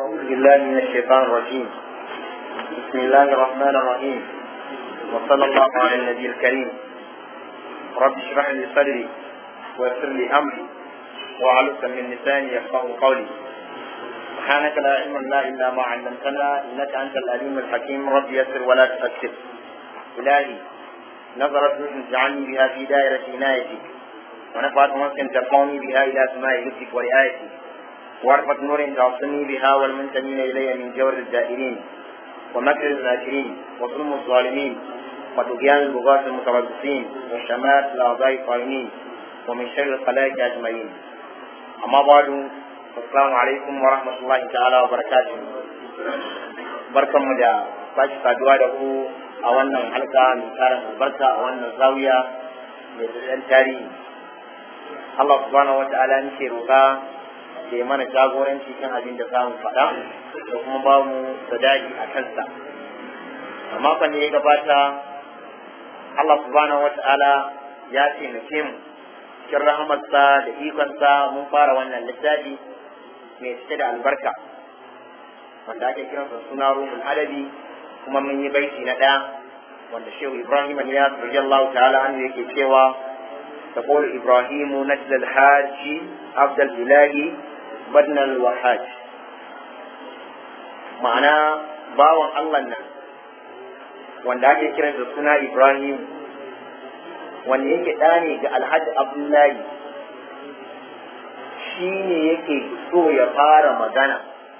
أعوذ بالله من الشيطان الرجيم بسم الله الرحمن الرحيم وصلى الله على النبي الكريم رب اشرح لي صدري ويسر لي أمري وعلق من لساني يفقه قولي سبحانك لا علم لنا إلا ما علمتنا إنك أنت العليم الحكيم رب يسر ولا تؤثر إلهي نظرت نور اجعلني بها في دائرة عنايتك ونفعت مسكن ترفعني بها إلى سماء لطفك ورعايتك وعرفت نور تعصني بها والمنتمين إلي من جور الزائرين ومكر الذاكرين وظلم الظالمين وطغيان البغاة المتربصين وشمات الأعضاء القائمين ومن شر الخلائق أجمعين أما بعد السلام عليكم ورحمة الله تعالى وبركاته barkan mu da sake saduwa da ku a wannan halka mai tarin albarka a wannan zawiya mai da tarihi Allah subhanahu wa ta'ala nake roƙa da ya mana jagoranci kan abin da zamu faɗa da kuma ba mu sadaki a kansa a makon da ya gabata Allah subhanahu wa ta'ala ya taimake mu cikin rahamarsa da ikonsa mun fara wannan littafi mai cike da albarka wanda ake kiransa suna ruhul adabi kuma mun yi baiti na ɗaya wanda shehu ibrahim aliyas radiyallahu ta'ala anhu yake cewa تقول إبراهيم نجل الحاج عبد الإله بدن الوحاج معنى باوان الله nan wanda ake kiran da suna Ibrahim wanda yake ɗa ne ga Alhaji Abdullahi shi ne yake so ya fara magana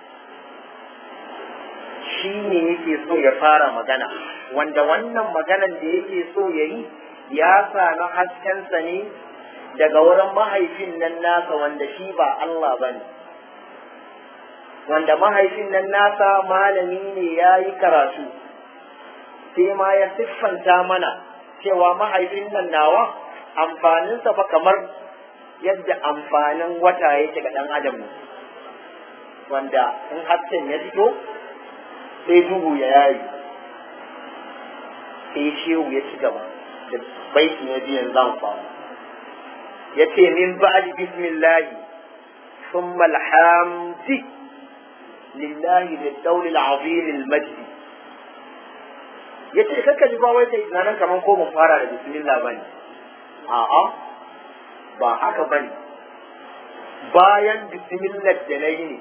shi ne yake so ya fara magana wanda wannan maganan da yake so ya yi ya sami haskensa ne daga wurin mahaifin nan nasa wanda shi ba Allah ba ne wanda mahaifin nan nasa malami ne ya yi karatu sai ma ya siffanta mana cewa mahaifin nan nawa amfaninsa fa kamar yadda amfanin wata yake ga ɗan adam ne wanda in hasken ya fito sai duhu ya yayi sai shehu ya ci gaba da baiti na biyan zan faru ya ce min ba'di bismillahi thumma alhamdi lillahi da daulil azim almajdi ya ce kakka ji ba wai kai tunanin kamar ko mun fara da bismillah bane a'a ba haka bane bayan bismillah da na yi ne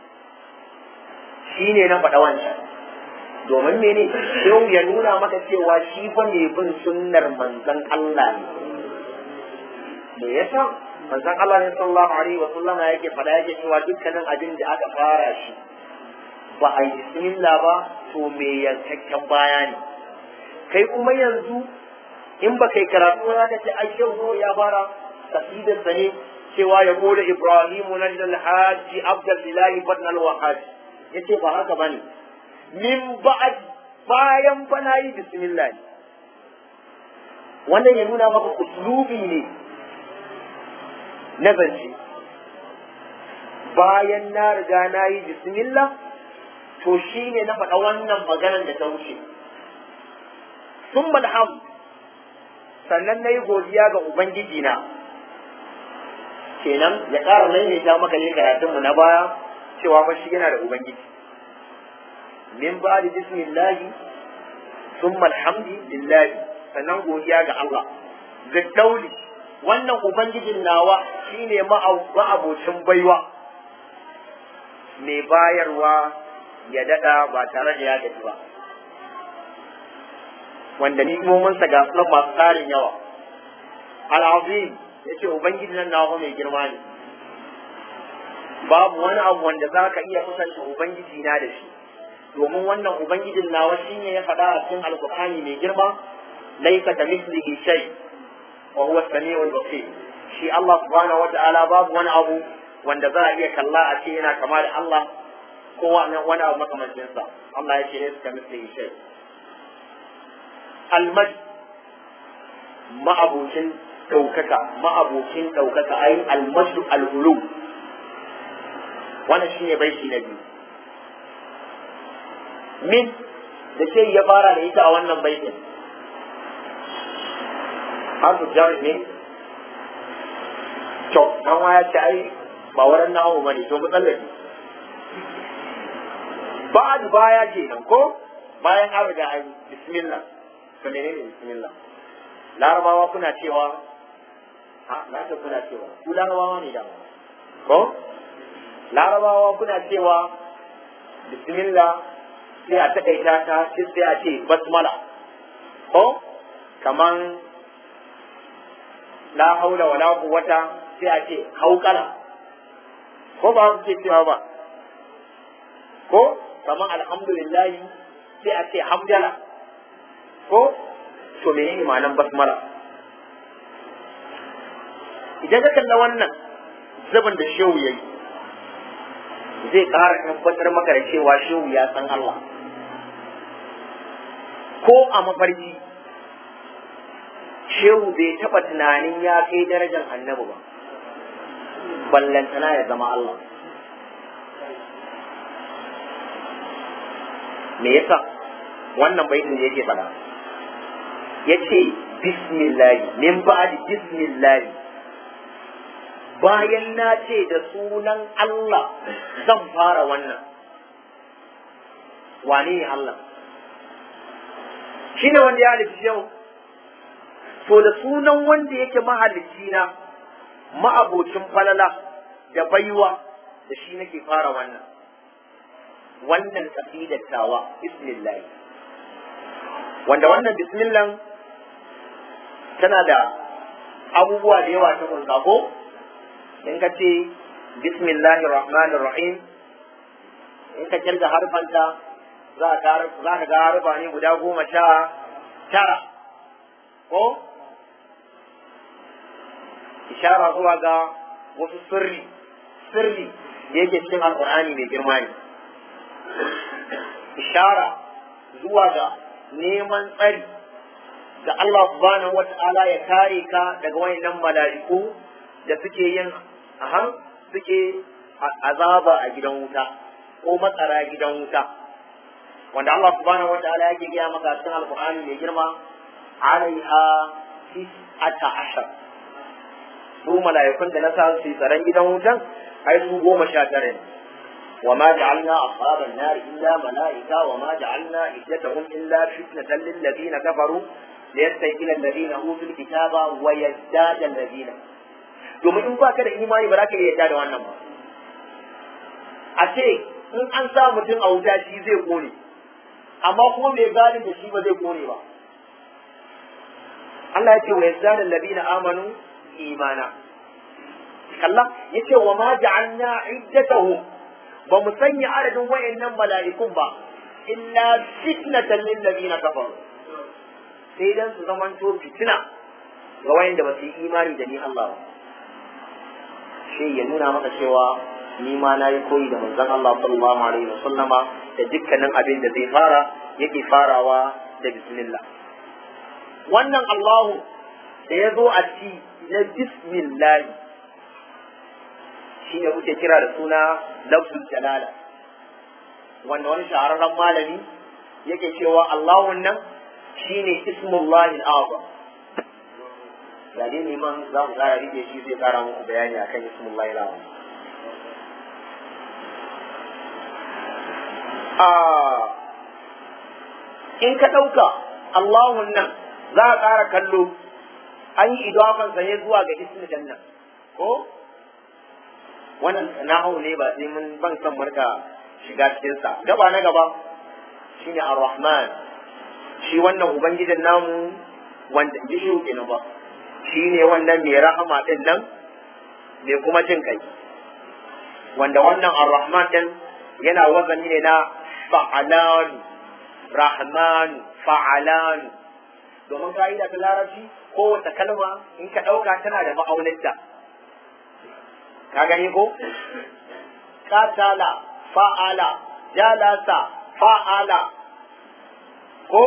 shi ne na faɗa wancan domin mene yau ya nuna maka cewa shi fa ne bin sunnar manzon Allah ne me yasa manzon Allah ne sallallahu alaihi wa sallama yake faɗa yake cewa dukkanin abin da aka fara shi ba a yi bismillah ba to me yankakken baya ne kai kuma yanzu in ba kai karatu za ka ce ai yau ya fara kasidar sa ne cewa ya gode Ibrahimu najdal haji abdul ilahi badnal wahaj yace ba haka bane min ba'ad bayan fa na yi bismillah ne wannan ya nuna maka uslubi ne na zance bayan na riga na yi bismillah to shi ne na faɗa wannan maganar da ta wuce sun malham sannan na yi godiya ga ubangiji na kenan ya ƙara maimaita maka yin karatunmu na baya cewa fa shi yana da ubangiji min ba da bismillahi thumma alhamdulillahi sannan godiya ga Allah ga dauli wannan ubangijin nawa shine ma'abocin baiwa mai bayarwa ya dada ba tare da ya gaji ba wanda ni'imominsa ga sunan masu tarin yawa al'azim ya ce ubangijin nan nawa mai girma ne babu wani abu wanda za ka iya kusanta ubangiji na da shi domin wannan ubangijin nawa shine ya faɗa a cikin alkur'ani mai girma laisa ka mislihi shay wa huwa samiul basir shi Allah subhanahu wata'ala babu wani abu wanda za a iya kalla a ce yana kama da Allah ko wani abu makamancin sa Allah ya ce laisa ka mislihi shay almaj ma'abucin ɗaukaka ma'abucin ɗaukaka ayin almajdu al'ulu wannan shine baiti na biyu min da ce ya fara da ita a wannan baitin harfu jar ne to dan waya ce ai ba wurin nawo bane to mu tsallake ba'd baya kenan ko bayan an riga an yi bismillah to menene bismillah larabawa kuna cewa ha na ta kuna cewa ku larabawa ne da ko larabawa kuna cewa bismillah sai a takaita ta sai a ce basmala ko kaman la haula wala quwwata sai a ce haukala ko ba ku ce cewa ba ko kaman alhamdulillah sai a ce hamdala ko to menene ma'anar basmala idan ka kalla wannan zaban da shehu yayi zai ƙara tabbatar maka da cewa shehu ya san Allah ko a mafarki shehu bai taɓa tunanin ya kai darajar annabi ba ballantana ya zama Allah me yasa wannan baitin da yake faɗa ya ce bismillahi min ba'di bismillahi bayan na ce da sunan Allah zan fara wannan wane ne Allah shi ne wanda ya halitta yau to da sunan wanda yake mahalicci na ma'abocin falala da baiwa da shi nake fara wannan wannan kasidar tawa bismillah wanda wannan bismillah tana da abubuwa da yawa ta kunsa ko in ka ce bismillahir rahmanir rahim in ka kirga harfanta za ka ga harfa ne guda goma sha tara ko ishara zuwa ga wasu sirri sirri da yake cikin alkur'ani mai girma ne ishara zuwa ga neman tsari da Allah subhanahu wa ta'ala ya kare ka daga wayannan mala'iku da suke yin aha suke azaba a gidan wuta ko matsara gidan wuta wanda Allah subhanahu wa ta'ala yake gaya maka cikin alkur'ani mai girma alaiha tis'ata ashar su mala'ikun da na sa su tsaron gidan wutan ai su goma sha tara ne wa ma ja'alna ashaban nar illa mala'ika wa ma ja'alna iddatahum illa fitnatan lil ladina kafaru liyastayqina alladhina utul kitaba wa yazdada alladhina domin in baka da imani ba za ka iya yadda da wannan ba a ce in an sa mutum a wuta shi zai kone amma kuma mai galin da shi ba zai kone ba Allah ya ce wa yazdada alladhina amanu imana kalla yace wa ma ja'alna iddatahu ba mu sanya adadin wayannan mala'ikun ba illa fitnatan lil ladina kafaru sai dan su zamanto fitina ga wayanda ba su yi imani da ni Allah ba shi ya nuna maka cewa ni ma na yi koyi da manzon Allah sallallahu alaihi wasallama da dukkanin abin da zai fara yake farawa da bismillah wannan Allahu da ya zo a ci na bismillah shi ne kuke kira da suna lafzul jalala wanda wani shahararren malami yake cewa Allahun nan shine ismullahi al-azam da dai neman za ku kara rike shi zai kara muku bayani akan ismullahi al-azam in ka ɗauka Allahun nan za a ƙara kallo an yi idafansa ne zuwa ga ismin janna ko wannan nahu ne ba sai mun ban san marka shiga cikin sa gaba na gaba shine ar-rahman shi wannan ubangijin namu wanda ji shi kenan ba shine wannan mai rahama din nan mai kuma jin kai wanda wannan ar-rahman din yana wazani ne na fa'alan rahman fa'alan domin ka'ida ta larabci kowace kalma in ka ɗauka tana da ma'auninta ka gani ko katala fa'ala jalasa fa'ala ko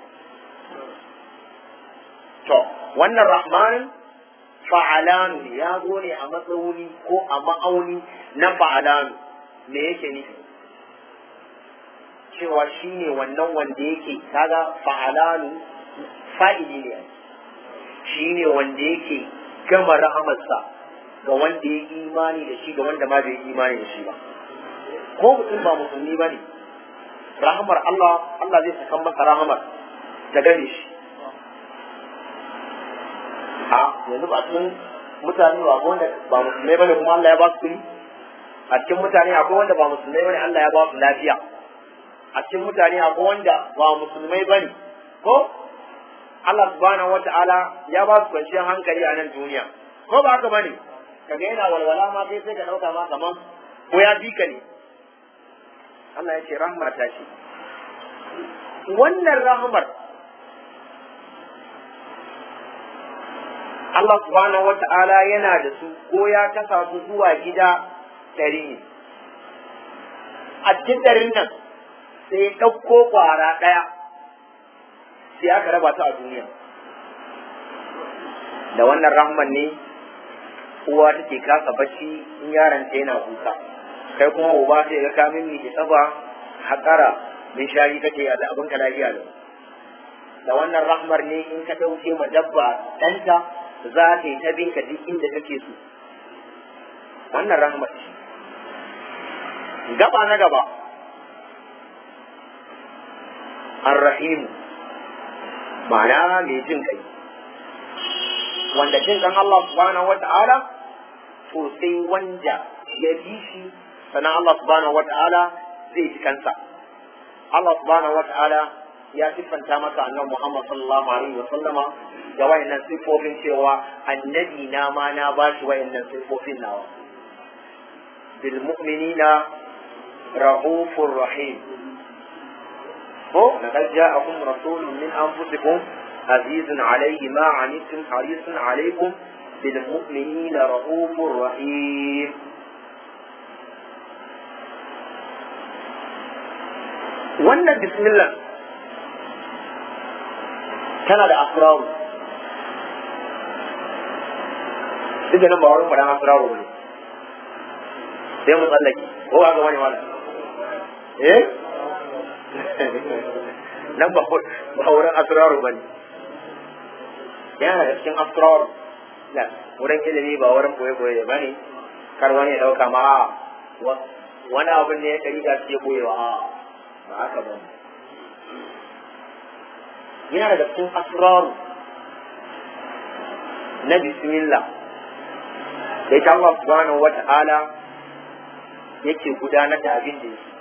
to wannan rahmanin fa'alanu ne ya zo ne a matsauni ko a ma'auni na fa'alanu me yake nufi cewa shi ne wannan wanda yake kaga fa'alanu fa'ili ne shi ne wanda yake gama rahamarsa ga wanda ya imani da shi ga wanda ma bai imani da shi ba ko mutum ba musulmi ba ne rahamar Allah Allah zai saka masa rahamar ta gane shi a yanzu ba cikin mutane ba wanda ba musulmai bane kuma Allah ya ba su kuɗi a cikin mutane akwai wanda ba musulmai bane Allah ya ba su lafiya a cikin mutane akwai wanda ba musulmai bane ko Allah subhanahu wata'ala ya ba su kwanciyar hankali a nan duniya ko ba haka bane kaga yana walwala ma kai sai ka dauka ma kaman ko ya bi ka ne Allah ya ce rahmar ta ce wannan rahmar Allah subhanahu wata'ala yana da su ko ya kasa su zuwa gida ɗari ne a cikin ɗarin nan sai ɗauko ƙwara ɗaya sai aka raba ta a duniya da wannan rahman ne uwa take kasa bacci in yaron ta yana kuka kai kuma uba sai ga ka mimmi ki saba haƙara min shari kake a abin ka lafiya da da wannan rahmar ne in ka ɗauke ma dabba ɗanta za ta yi ta binka duk inda kake so wannan rahmar ce gaba na gaba arrahimu ma'ana mai jin kai wanda jin kan Allah subhanahu wa ta'ala to sai wanda ya bi shi sannan Allah subhanahu wa ta'ala zai ji kansa Allah subhanahu wa ta'ala ya siffanta masa annabi Muhammad sallallahu alaihi wa sallama da wayannan siffofin cewa annabi na ma na ba shi wayannan siffofin nawa bil mu'minina rahufur rahim ko laqad ja'akum rasulun min anfusikum azizun alayhi ma anittum harisun alaykum bil mu'minina rahufur rahim wannan bismillah tana da asraru duk da nan ba wurin faɗan asraru ne sai mu tsallake ko ba ga wani wala eh nan ba ba wurin asraru bane yana da cikin asraru la wurin ilimi ba wurin boye boye bane kar wani ya dauka ma wani abin ne ya kari da ke boyewa a ba haka ba yana da cikin asraru na bismillah da ita Allah subhanahu wa ta'ala yake gudanar da abin da yake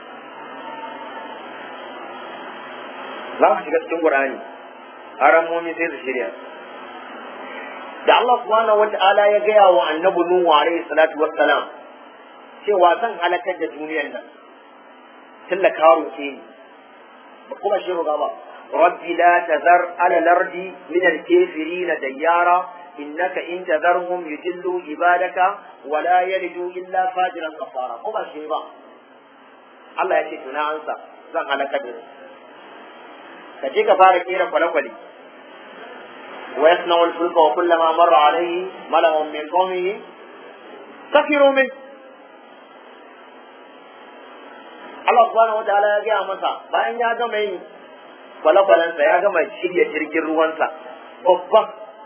za mu shiga cikin Qur'ani haramomi sai su shirya da Allah subhanahu wa ta'ala ya gaya wa annabi Nuhu alaihi salatu wassalam cewa zan halakar da duniyar nan tunda ka roke ni ba kuma shi roga ba rabbi la tazar ala lardi min al-kafirin dayyara innaka in tazarhum yudillu ibadaka wa la yalidu illa fajiran kafara ko ba shi ba Allah ya ce tuna ansa zan halaka da su ka je ka fara kera kwale-kwale wa yasna'u al-fulka wa kullama marra alayhi mala'un min qawmihi sakiru min Allah subhanahu wa ta'ala ya gaya masa bayan ya gama yin kwale-kwalensa ya gama shirya jirgin ruwansa babban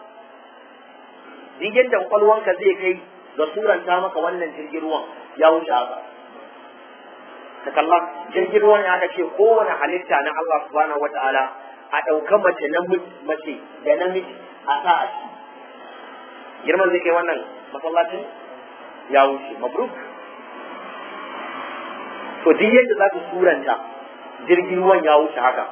jirgin da kwalwanka zai kai ga suranta maka wannan jirgin ruwan ya wuce haka ka kalla jirgin ruwan ya aka ce kowane halitta na Allah subhanahu wa ta'ala a ɗauka mace na mace da namiji a sa a ci girman zai kai wannan masallacin ya wuce mabruk to duk yadda za ka suranta jirgin ruwan ya wuce haka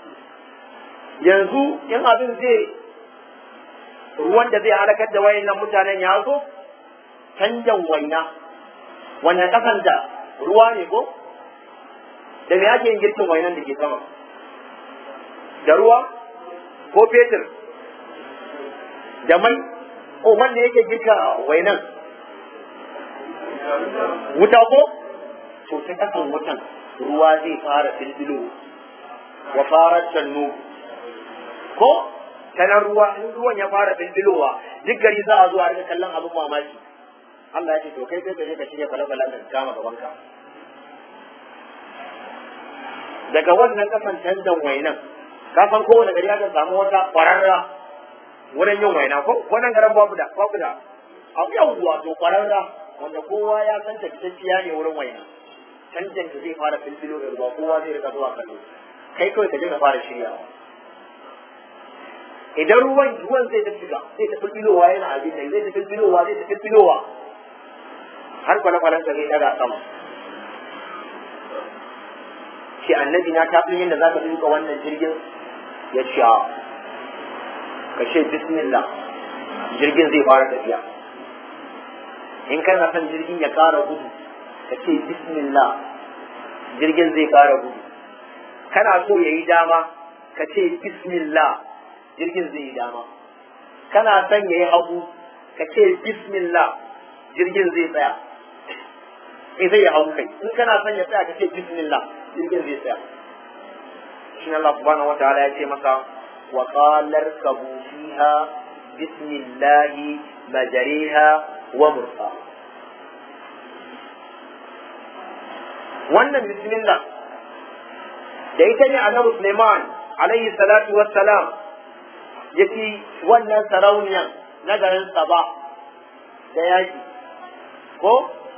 yanzu in abin zai ruwan da zai halakar da wayannan mutanen ya zo canjan waina wannan kasan da ruwa ne ko da me ake yin girkin wainan da ke sama da ruwa ko fetur da mai ko wanda yake girka wainan wuta ko to ta kasan wutan ruwa zai fara filfilo wa fara cannu ko ta nan ruwa in ruwan ya fara filfilowa duk gari za a zo a rika kallon abin mamaki Allah ya ce to kai sai ka je ka shirya kwale-kwalen da kama gaban ka daga wannan kasan canjan wainan ka san kowane gari aka samu wata kwararra wurin yin waina ko wannan garin babu da babu da abu yawwa to kwararra wanda kowa ya san ta fitacciya ne wurin waina canjan da zai fara filfilo da ruwa kowa zai rika zuwa kallo kai kawai ka je ka fara shiryawa idan ruwan ruwan zai ta shiga zai ta filfilowa yana abin nan zai ta filfilowa zai ta filfilowa har kwale-kwalensa zai daga sama ce annabi na ta fi yadda za ka duka wannan jirgin ya ce ka ce bismillah jirgin zai fara tafiya in kana son jirgin ya kara gudu ka ce bismillah jirgin zai kara gudu kana so ya yi dama ka ce bismillah jirgin zai yi dama kana son ya yi hagu ka ce bismillah jirgin zai tsaya in zai yi hagu kai in kana son ya tsaya ka ce bismillah jirgin zai tsaya shi Allah subhanahu wa ta'ala ya ce masa wa qalar kabu fiha bismillahi majariha wa mursa wannan bismillah da ita ne annabi Suleiman alaihi salatu wassalam ya fi wannan sarauniyan na garin Saba da yaki ko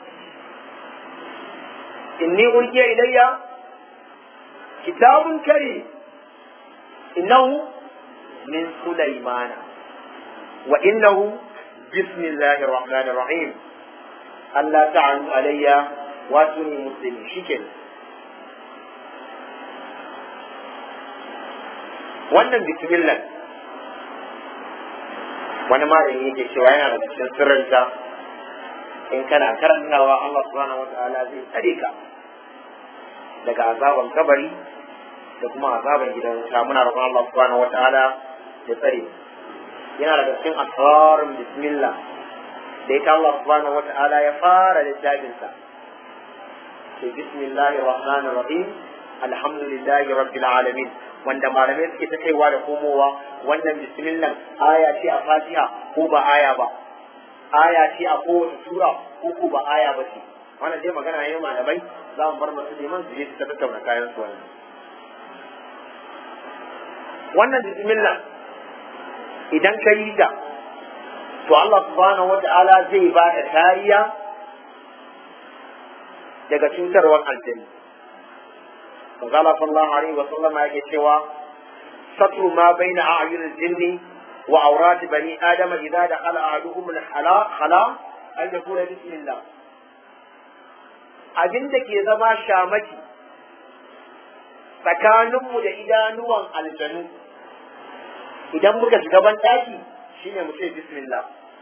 inni ulkiya ilayya kitabun kari innahu min sulaimana wa innahu bismillahir rahmanir rahim Allah ta'alu alayya wa tuni muslimin shikenan wannan bismillah wani malami yake cewa yana da cikin sirrinta in kana karantawa Allah subhanahu wata'ala zai tsare ka daga azaban kabari da kuma azaban gidan wuta muna roƙon Allah subhanahu wata'ala ya tsare yana daga cikin asrarin bismillah da ita Allah subhanahu wata'ala ya fara littafinsa ce bismillahir rahmanir rahim alhamdulillahi rabbil alamin wanda malamai suke ta kaiwa da komowa wannan bismillah aya ce a fatiha ko ba aya ba aya ce a kowace sura ko ko ba aya ba ce wannan dai magana ne malamai za mu bar masu liman su je su tattauna kayan su wannan wannan bismillah idan ka yi ta to Allah subhanahu wata'ala zai ba da kariya daga cutarwar aljanna فقال صلى الله عليه وسلم yake cewa ستر ما بين أعين الجن وعورات بني آدم إذا دخل أحدهم الخلاء أن يقول بسم الله abin da ke zama shamaki tsakaninmu da idanuwan aljanu idan muka shiga ban ɗaki shine mu ce bismillah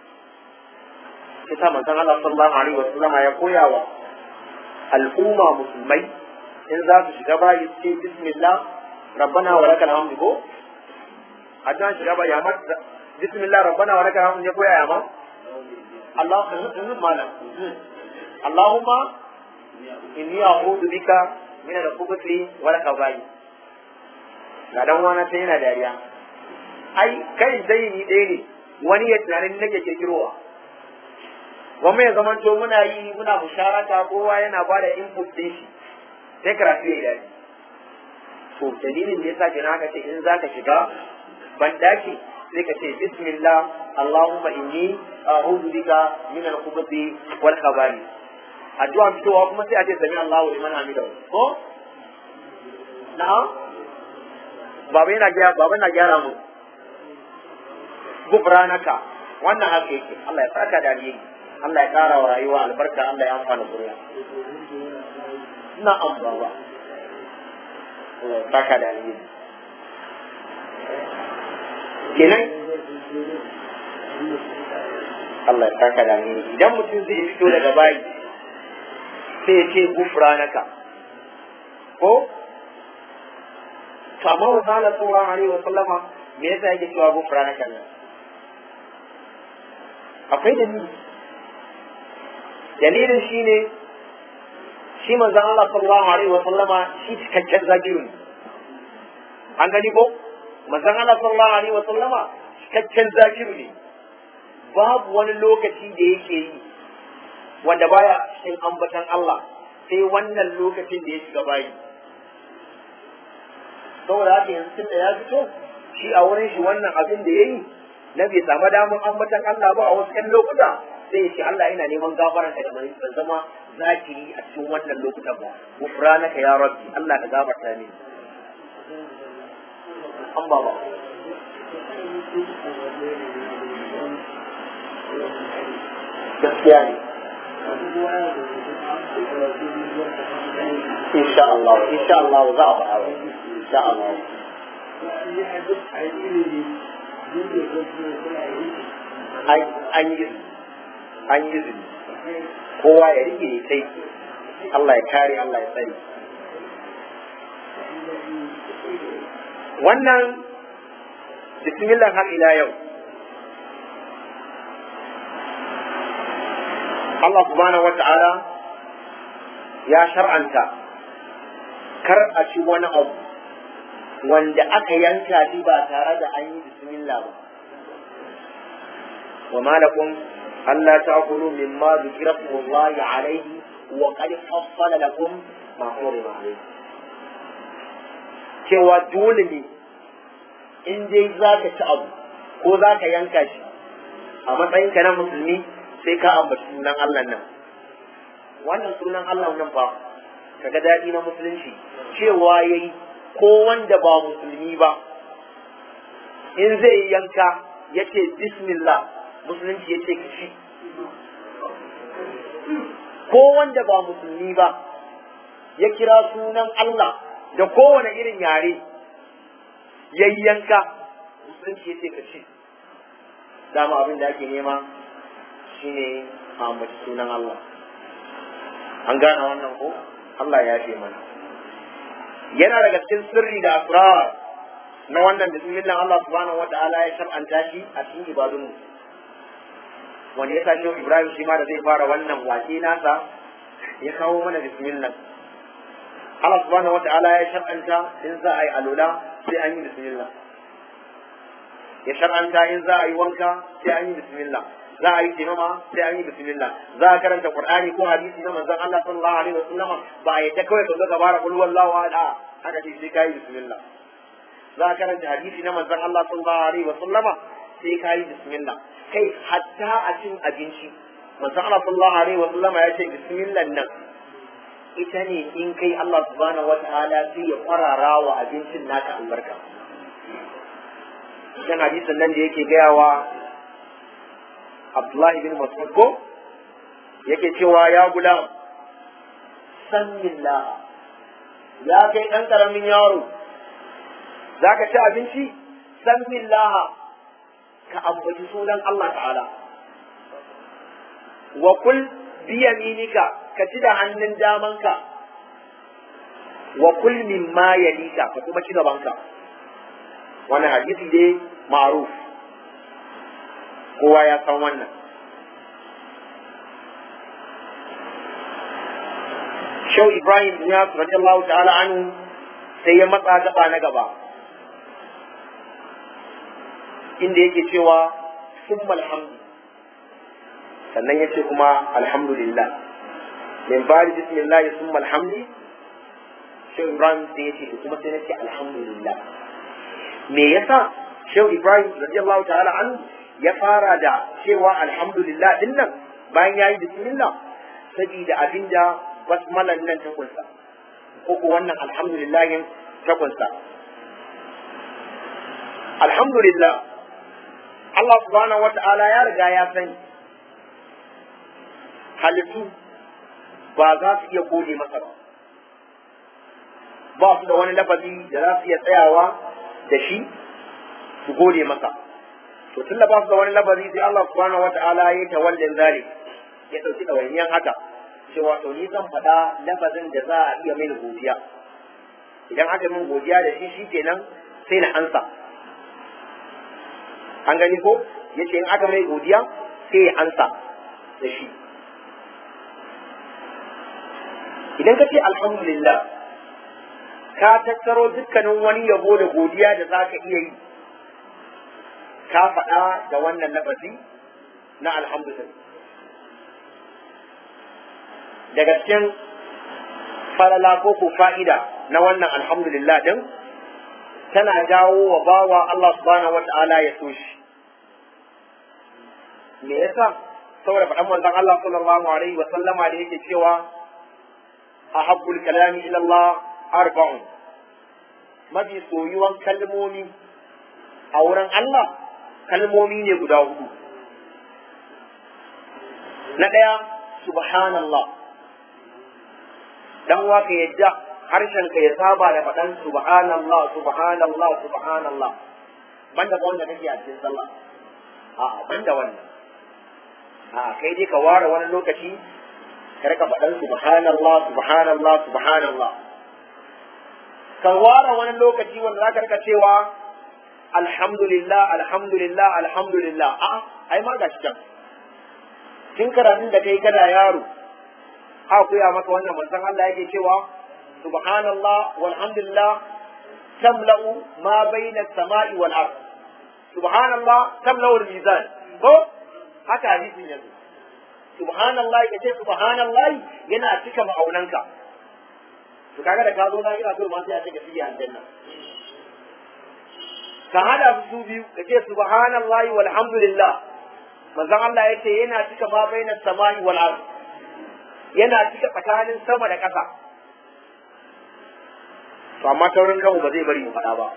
kita manzon Allah sallallahu alaihi wasallama ya koyawa al'umma musulmai in za su shiga bayi ce bismillah rabbana wa lakal hamdu ko addan shiga bayi amma bismillah rabbana wa lakal hamdu ya koya ya ma Allah malam Allahumma inni a'udhu bika min al-khubuthi wal khaba'i ga dan wani sai yana dariya ai kai dai ni ɗaya ne wani ya tunanin nake kirkirowa wani ya zamanto muna yi muna musharaka kowa yana ba da input din shi sai karatu ya dace to dalilin da yasa kina haka ce in zaka shiga ban daki sai ka ce bismillah allahumma inni a'udhu bika min al-khubuthi wal khabari addu'a fitowa kuma sai a ce sami Allahu liman hamidahu ko na'am baba yana gyara baba yana gyara mu gufranaka wannan haka yake Allah ya saka da alheri Allah ya kara wa rayuwa albarka Allah ya amfana zuriya na'am baba Allah ya saka da alheri kenan Allah ya saka da alheri idan mutum zai fito daga bayi sai ya ce gufranaka ko to amma wa qala sallallahu alaihi wa sallama me yasa yake cewa gufranaka nan akwai dalili dalilin shine shi manzon Allah sallallahu alaihi wa sallama shi cikakken zakiru ne an gani ko manzon Allah sallallahu alaihi wa sallama cikakken zakiru ne babu wani lokaci da yake yi wanda baya cikin ambatan Allah sai wannan lokacin da ya shiga bayi saboda haka yanzu tun da ya fito shi a wurin shi wannan abin da ya yi na bai samu damar ambatan Allah ba a wasu ƴan lokuta sai ya ce Allah ina neman gafaran ka da mai ban zama zakiri a cikin wannan lokutan ba gufranaka ya rabbi Allah ka gafarta mini an ba ba gaskiya ne insha Allah insha Allah za a faɗa insha Allah an yi an yi izini kowa ya rike ne sai Allah ya kare Allah ya tsare wannan bismillah har ila yau Allah subhanahu wata'ala ya shar'anta kar a ci wani abu wanda aka yanka shi ba tare da an yi bismillah ba wa malakum alla ta'kulu mimma dhikra Allah alayhi wa qad fassala lakum ma hurima alayhi cewa dole ne in dai zaka ci abu ko zaka yanka shi a matsayinka na musulmi sai ka ambaci sunan Allah nan wannan sunan Allah nan fa kaga daɗi na musulunci cewa yayi ko wanda ba musulmi ba in zai yanka yace bismillah musulunci yace ka ci ko wanda ba musulmi ba ya kira sunan Allah da kowane irin yare yayyanka musulunci yace ka ci dama abin da ake nema shine a ambaci sunan Allah an gane wannan ko Allah ya ce mana yana daga cikin sirri da asrar na wannan bismillah Allah subhanahu wata'ala ya shar'anta shi a cikin ibadunmu wanda ya sa shi Ibrahim shi ma da zai fara wannan wake nasa ya kawo mana bismillah Allah subhanahu wata'ala ya shar'anta in za a yi alula sai an yi bismillah ya shar'anta in za a yi wanka sai an yi bismillah za a yi taimama sai an yi bismillah za a karanta qur'ani ko hadisi na manzon Allah sallallahu alaihi wasallam ba a yadda kawai ka zo ka bara kul wallahu ahad haka ce sai kai bismillah za a karanta hadisi na manzon Allah sallallahu alaihi wasallama sai kai bismillah kai hatta a cin abinci manzon Allah sallallahu alaihi wasallama ya ce bismillah nan ita ne in kai Allah subhanahu wataala sai ya kwarara wa abincin naka albarka dan hadisin nan da yake gayawa Abdullahi bin Mas'ud ko yake cewa ya gulam san billah ya kai ɗan ƙaramin yaro za ka ci abinci san billah ka ambaci sunan Allah ta'ala wa kul bi yaminika ka ci da hannun damanka wa kul mimma yalika ka kuma ci gabanka wannan hadisi dai ma'ruf kowa ya san wannan Shau Ibrahim bin Yasir radiyallahu ta'ala anhu sai ya matsa gaba na gaba inda yake cewa summa alhamdu sannan yace kuma alhamdulillah min bari bismillah summa alhamdu Shau Ibrahim sai yace kuma sai nace alhamdulillah me yasa Shau Ibrahim radiyallahu ta'ala anhu ya fara da cewa alhamdulillah din nan bayan ya yi bismillah saboda abinda basmalan nan ta kunsa ko ko wannan alhamdulillah ta kunsa alhamdulillah Allah subhanahu wata'ala ya riga ya sani halittu ba za su iya gode masa ba ba su da wani lafazi da za su iya tsayawa da shi su gode masa to tun da ba su da wani labari sai Allah subhanahu wata'ala ya tawallin zalik ya dauki ɗawainiyan haka cewa to ni zan faɗa lafazin da za a iya mini godiya idan aka min godiya da shi shikenan sai na ansa an gani ko yace in aka mai godiya sai ya ansa da shi idan ka ce alhamdulillah ka tattaro dukkanin wani yabo da godiya da za ka iya yi ka faɗa da wannan lafazi na alhamdulillah daga cikin falala ko ko fa'ida na wannan alhamdulillah din tana jawo wa bawa Allah subhanahu wata'ala ya so shi me yasa saboda faɗan manzon Allah sallallahu alaihi wa sallama da yake cewa ahabbul kalami ila Allah arba'un mafi soyuwan kalmomi a wurin Allah kalmomi ne guda hudu na ɗaya subhanallah dan waka yadda harshen ka ya saba da faɗan subhanallah subhanallah subhanallah banda ba wanda kake a cikin sallah a banda wannan a kai dai ka ware wani lokaci ka rika faɗan subhanallah subhanallah subhanallah ka ware wani lokaci wanda za ka rika cewa alhamdulillah alhamdulillah alhamdulillah a ai ma gashi can tun karatun da kai kana yaro a koya maka wannan manzon Allah yake cewa subhanallah walhamdulillah tamla'u ma bayna as-sama'i wal ard subhanallah tamla'u al-mizan ko haka hadisin yanzu subhanallah kace subhanallah yana cika ma'aunanka to kaga da ka zo na ina so ma sai a cika fiye aljanna ka hada su biyu kace subhanallah walhamdulillah manzon Allah yace yana cika ma bainas samai wal ard yana cika tsakanin sama da ƙasa to amma taurin kanmu ba zai bari mu faɗa ba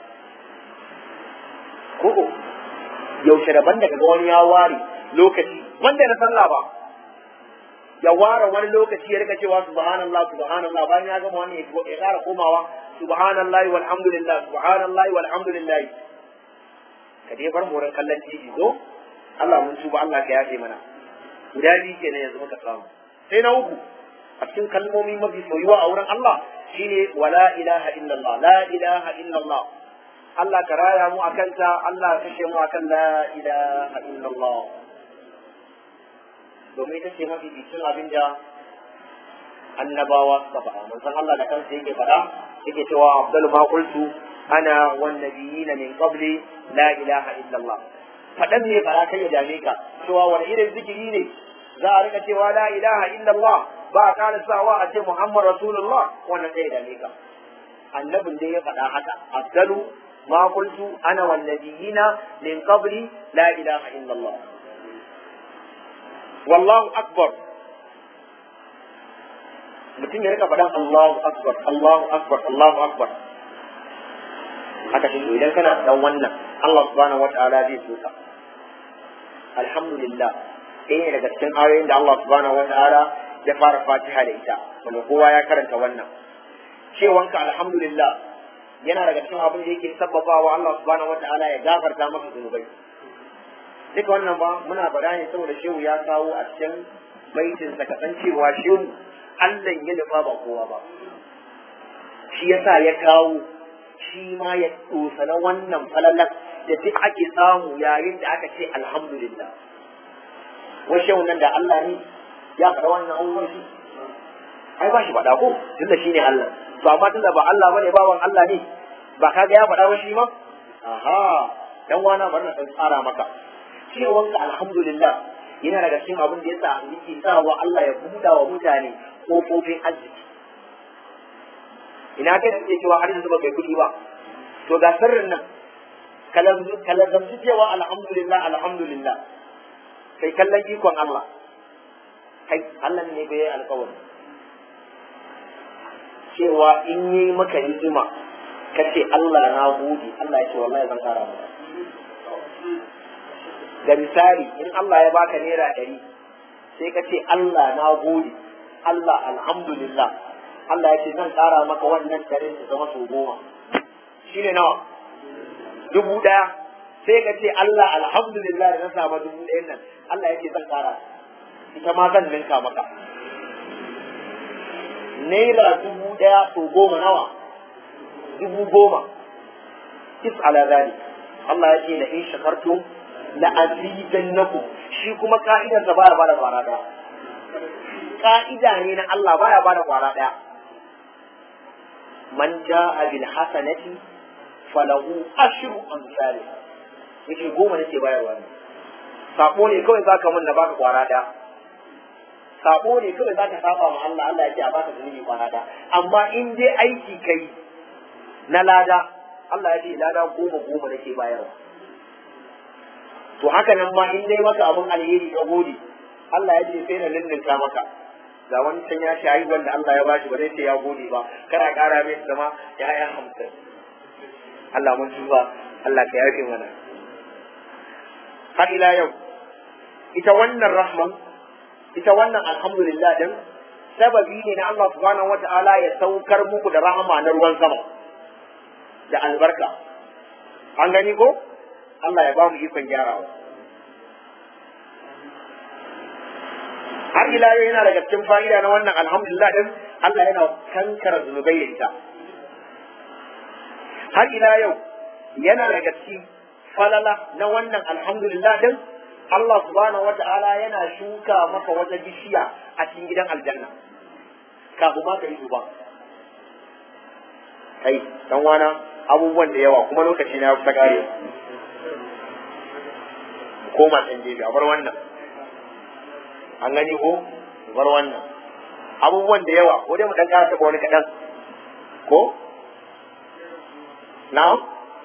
ko yaushe daban daga ga wani ya ware lokaci wanda na sallah ba ya ware wani lokaci ya rika cewa subhanallah subhanallah bayan ya gama wani ya ƙara komawa subhanallah walhamdulillah subhanallah walhamdulillah ka dai bar mu kallon tv ko Allah mun tuba Allah ka yafe mana guda biyu kenan yanzu muka samu sai na uku a cikin kalmomi mafi soyuwa a wurin Allah shine wala ilaha illallah la ilaha illallah Allah ka raya mu akan ta Allah ka kashe mu akan la ilaha illallah domin ita ce mafi bikin abin da annabawa suka faɗa manzon Allah da kansa yake faɗa yake cewa abdul ma qultu ana wan nabiyina min qabli la ilaha illallah faɗan ne fara kai ya dame ka cewa wani irin zikiri ne za a rika cewa la ilaha illallah ba a ƙara sawa a ce muhammad rasulullah wannan sai ya dame ka annabin dai ya faɗa haka afdalu ma qultu ana wan nabiyina min qabli la ilaha illallah wallahu akbar mutum ya rika faɗan Allahu akbar Allahu akbar Allahu akbar haka shi idan kana dan wannan Allah subhanahu wata'ala zai so ka alhamdulillah ɗaya ne daga cikin ayoyin da Allah subhanahu wata'ala ya fara fatiha da ita wanda kowa ya karanta wannan cewanka alhamdulillah yana daga cikin abin da yake sabbabawa Allah subhanahu wata'ala ya gafarta maka zunubai duka wannan ba muna faɗa ne saboda shehu ya kawo a cikin baitin sa kasancewa shehu Allah ya nufa ba kowa ba shi yasa ya kawo shi ma ya na wannan falalar da duk ake samu yayin da aka ce alhamdulillah wai shehu nan da Allah ne ya faɗa wannan abubuwan shi ai ba shi faɗa ko tun da shi ne Allah to amma tun da ba Allah bane bawan Allah ne ba kaga ya faɗa ba shi ma aha dan wana bari na tsara maka cewanka alhamdulillah yana daga cikin abin da yasa yake sawa Allah ya buɗa wa mutane kofofin arziki ina kai da cewa har yanzu ba kai kuɗi ba to ga sirrin nan kalazamci cewa alhamdulillah alhamdulillah kai kallon ikon Allah kai Allah ne bai yi alkawari cewa in yi maka ni'ima ka ce Allah na gode Allah ya ce wallahi zan kara maka da misali in Allah ya baka naira ɗari sai ka ce Allah na gode Allah alhamdulillah Allah ya ce zan ƙara maka wannan ɗarin ta zama sau goma shi ne nawa dubu ɗaya sai ka ce Allah alhamdulillah da na samu dubu ɗayan nan Allah ya ce zan ƙara ita ma zan ninka maka naira dubu ɗaya sau goma nawa dubu goma is ala zalik Allah ya ce la in shakartum la azidannakum shi kuma ka'idar sa baya bada kwara daya ka'ida ne na Allah baya bada kwara daya man jaa bil hasanati falahu ashru amsalha yake goma nake bayarwa ne sabo ne kawai zaka mun na baka kwara daya sabo ne kawai zaka saba ma Allah Allah yake a baka zunubi kwara daya amma in dai aiki kai na lada Allah ya ce lada goma goma nake bayarwa to haka nan ma in dai maka abin alheri ka gode Allah ya ce sai na ninninka maka ga wani can ya shi haihuwar da Allah ya bashi ba zai ce ya gode ba kana ƙara mai zama ya ya hamsin Allah mun tuba Allah ka yafe mana har ila yau ita wannan rahman ita wannan alhamdulillah din sababi ne na Allah subhanahu wata'ala ya saukar muku da rahama na ruwan sama da albarka an gani ko Allah ya ba mu ikon gyarawa har ila yau yana daga cikin fa'ida na wannan alhamdulillah din Allah yana kankara zunubai da ita har ila yau yana daga cikin falala na wannan alhamdulillah din Allah subhanahu wata'ala yana shuka maka wata bishiya a cikin gidan aljanna kafin ma ka yi duba kai dan wana abubuwan da yawa kuma lokaci na kusa kare koma can gefe a bar wannan an gani ko bar wannan abubuwan da yawa ko dai mu dan kara taɓa wani kaɗan ko na'am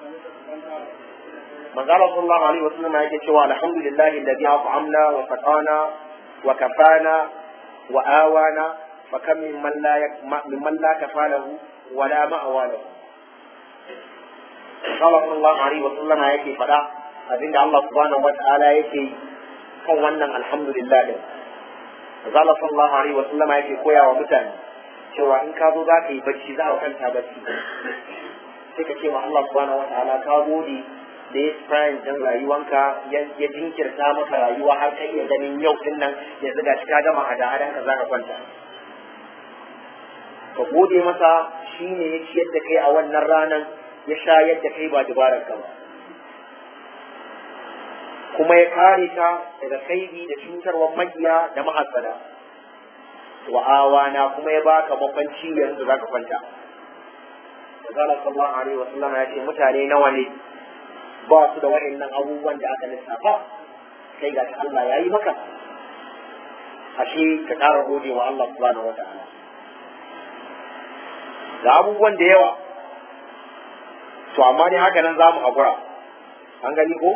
manzala sallallahu alaihi wasallam yake cewa alhamdulillahi alladhi at'amna wa saqana wa kafana wa awana fa kam mimman la mimman la kafalahu wa la ma'wa lahu manzala sallallahu alaihi wasallam yake faɗa abinda Allah subhanahu wa ta'ala yake kan wannan alhamdulillah din manzala sallallahu alaihi wasallam yake koya wa mutane cewa in ka zo za ka yi bacci za ka kwanta bacci sai ka ce wa Allah subhanahu wa ta'ala ka gode da ya tsayin din rayuwanka ya jinkirta maka rayuwa har ka iya ganin yau din nan yanzu ga ka gama hada hadan ka za ka kwanta ka gode masa shine ya ciyar da kai a wannan ranan ya shayar da kai ba dubarar ka ba kuma ya kare ka daga kaidi da cutarwar makiya da mahassada wa awana kuma ya baka makwanci yanzu za ka kwanta Zala sallallahu alaihi wa sallam ya ce mutane nawa ne ba su da waɗannan abubuwan da aka lissafa kai ga Allah ya yi maka ashe ka ƙara gode wa Allah subhanahu wa ta'ala ga abubuwan da yawa to amma ne haka nan za mu haƙura an gani ko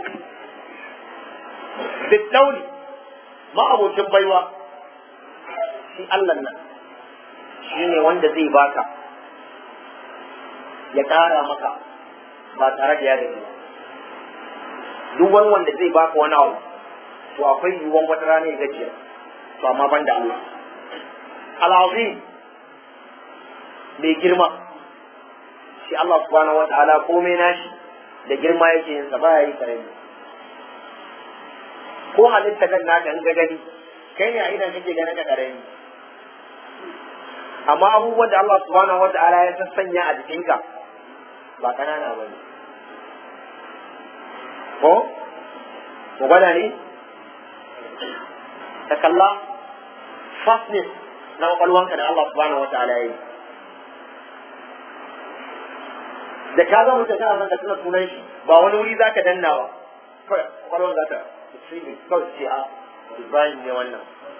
bittauli ma'abocin baiwa shi Allah nan shi ne wanda zai baka ya ƙara maka ba tare da ya gaji ba duk wani wanda zai baka wani abu to akwai yiwuwan wata rana ya gajiya to amma ban da Allah al'azim mai girma shi Allah subhanahu wata'ala komai nashi da girma yake yin sa baya yi karami ko halitta kan naka in ga gani kai ne a idan kake ganin ka karami amma abubuwan da Allah subhanahu wata'ala ya sassanya a jikinka ba kanana ba ne ko mu gwada ne ta kalla fastness na kwakwalwanka da Allah subhanahu wa ta'ala yi da ka zama mutum kana son ka tuna sunan shi ba wani wuri za ka danna ba kawai kwakwalwan za ta shi ne kawai ce a Ibrahim ne wannan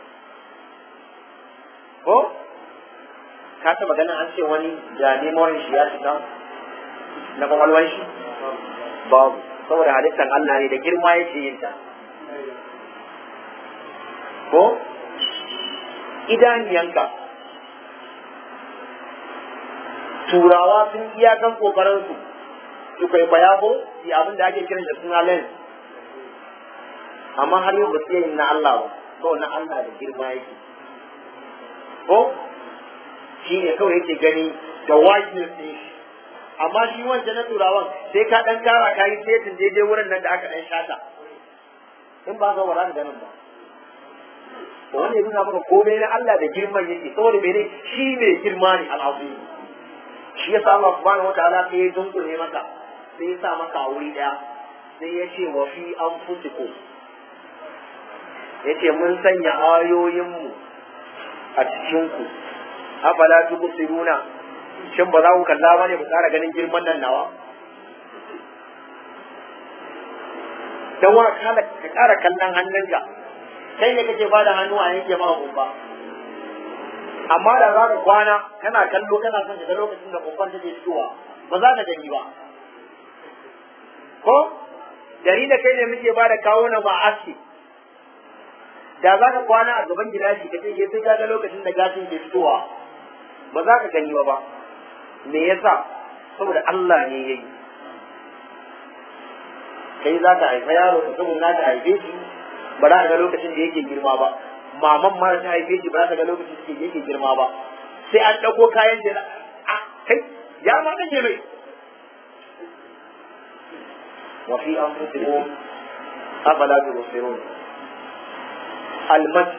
ko ka taba ganin an ce wani da memorin shi ya shiga na kwakwalwan shi babu saboda halittar Allah ne da girma yake yin ta ko idaniyanka turawa sun iyakan kokarin su su kwaikwaya ko yi abin da ake kiran da suna lens amma har yau ba su yin na Allah ba ko na Allah da girma yake ko shi ne kawai yake gani da wideness ɗin shi amma shi wancan na turawan sai ka dan kara ka yi setin daidai wurin nan da aka dan shata in ba ka wara da ganin ba to wanda ya nuna maka komai na Allah da girman yake saboda mene shi ne girma ne al'azim shi yasa Allah subhanahu wataala sai ya dunkule maka sai ya sa maka a wuri daya sai ya ce wa fi anfusikum yace mun sanya ayoyinmu a cikinku afala tubsiruna shin ba za ku kalla ba ne ku ƙara ganin girman nan nawa dan wa kala ka ƙara kallon hannunka kai ne kake bada hannu a yanke maka kumba amma da za ka kwana kana kallo kana son daga lokacin da kumban take fitowa ba za ka gani ba ko dari da kai ne muke bada kawo na ba aski da za ka kwana a gaban gilashi ka ce sai ka ga lokacin da gashin ke fitowa ba za ka gani ba ba me yasa saboda Allah ne yayi kai za ka haifa yaro ka saboda za ka haife shi ba za ka ga lokacin da yake girma ba maman ma ta haife shi ba za ka ga lokacin da yake girma ba sai an ɗauko kayan da a kai ya ma ɗage mai wa fi anfusikum afala tubsirun almad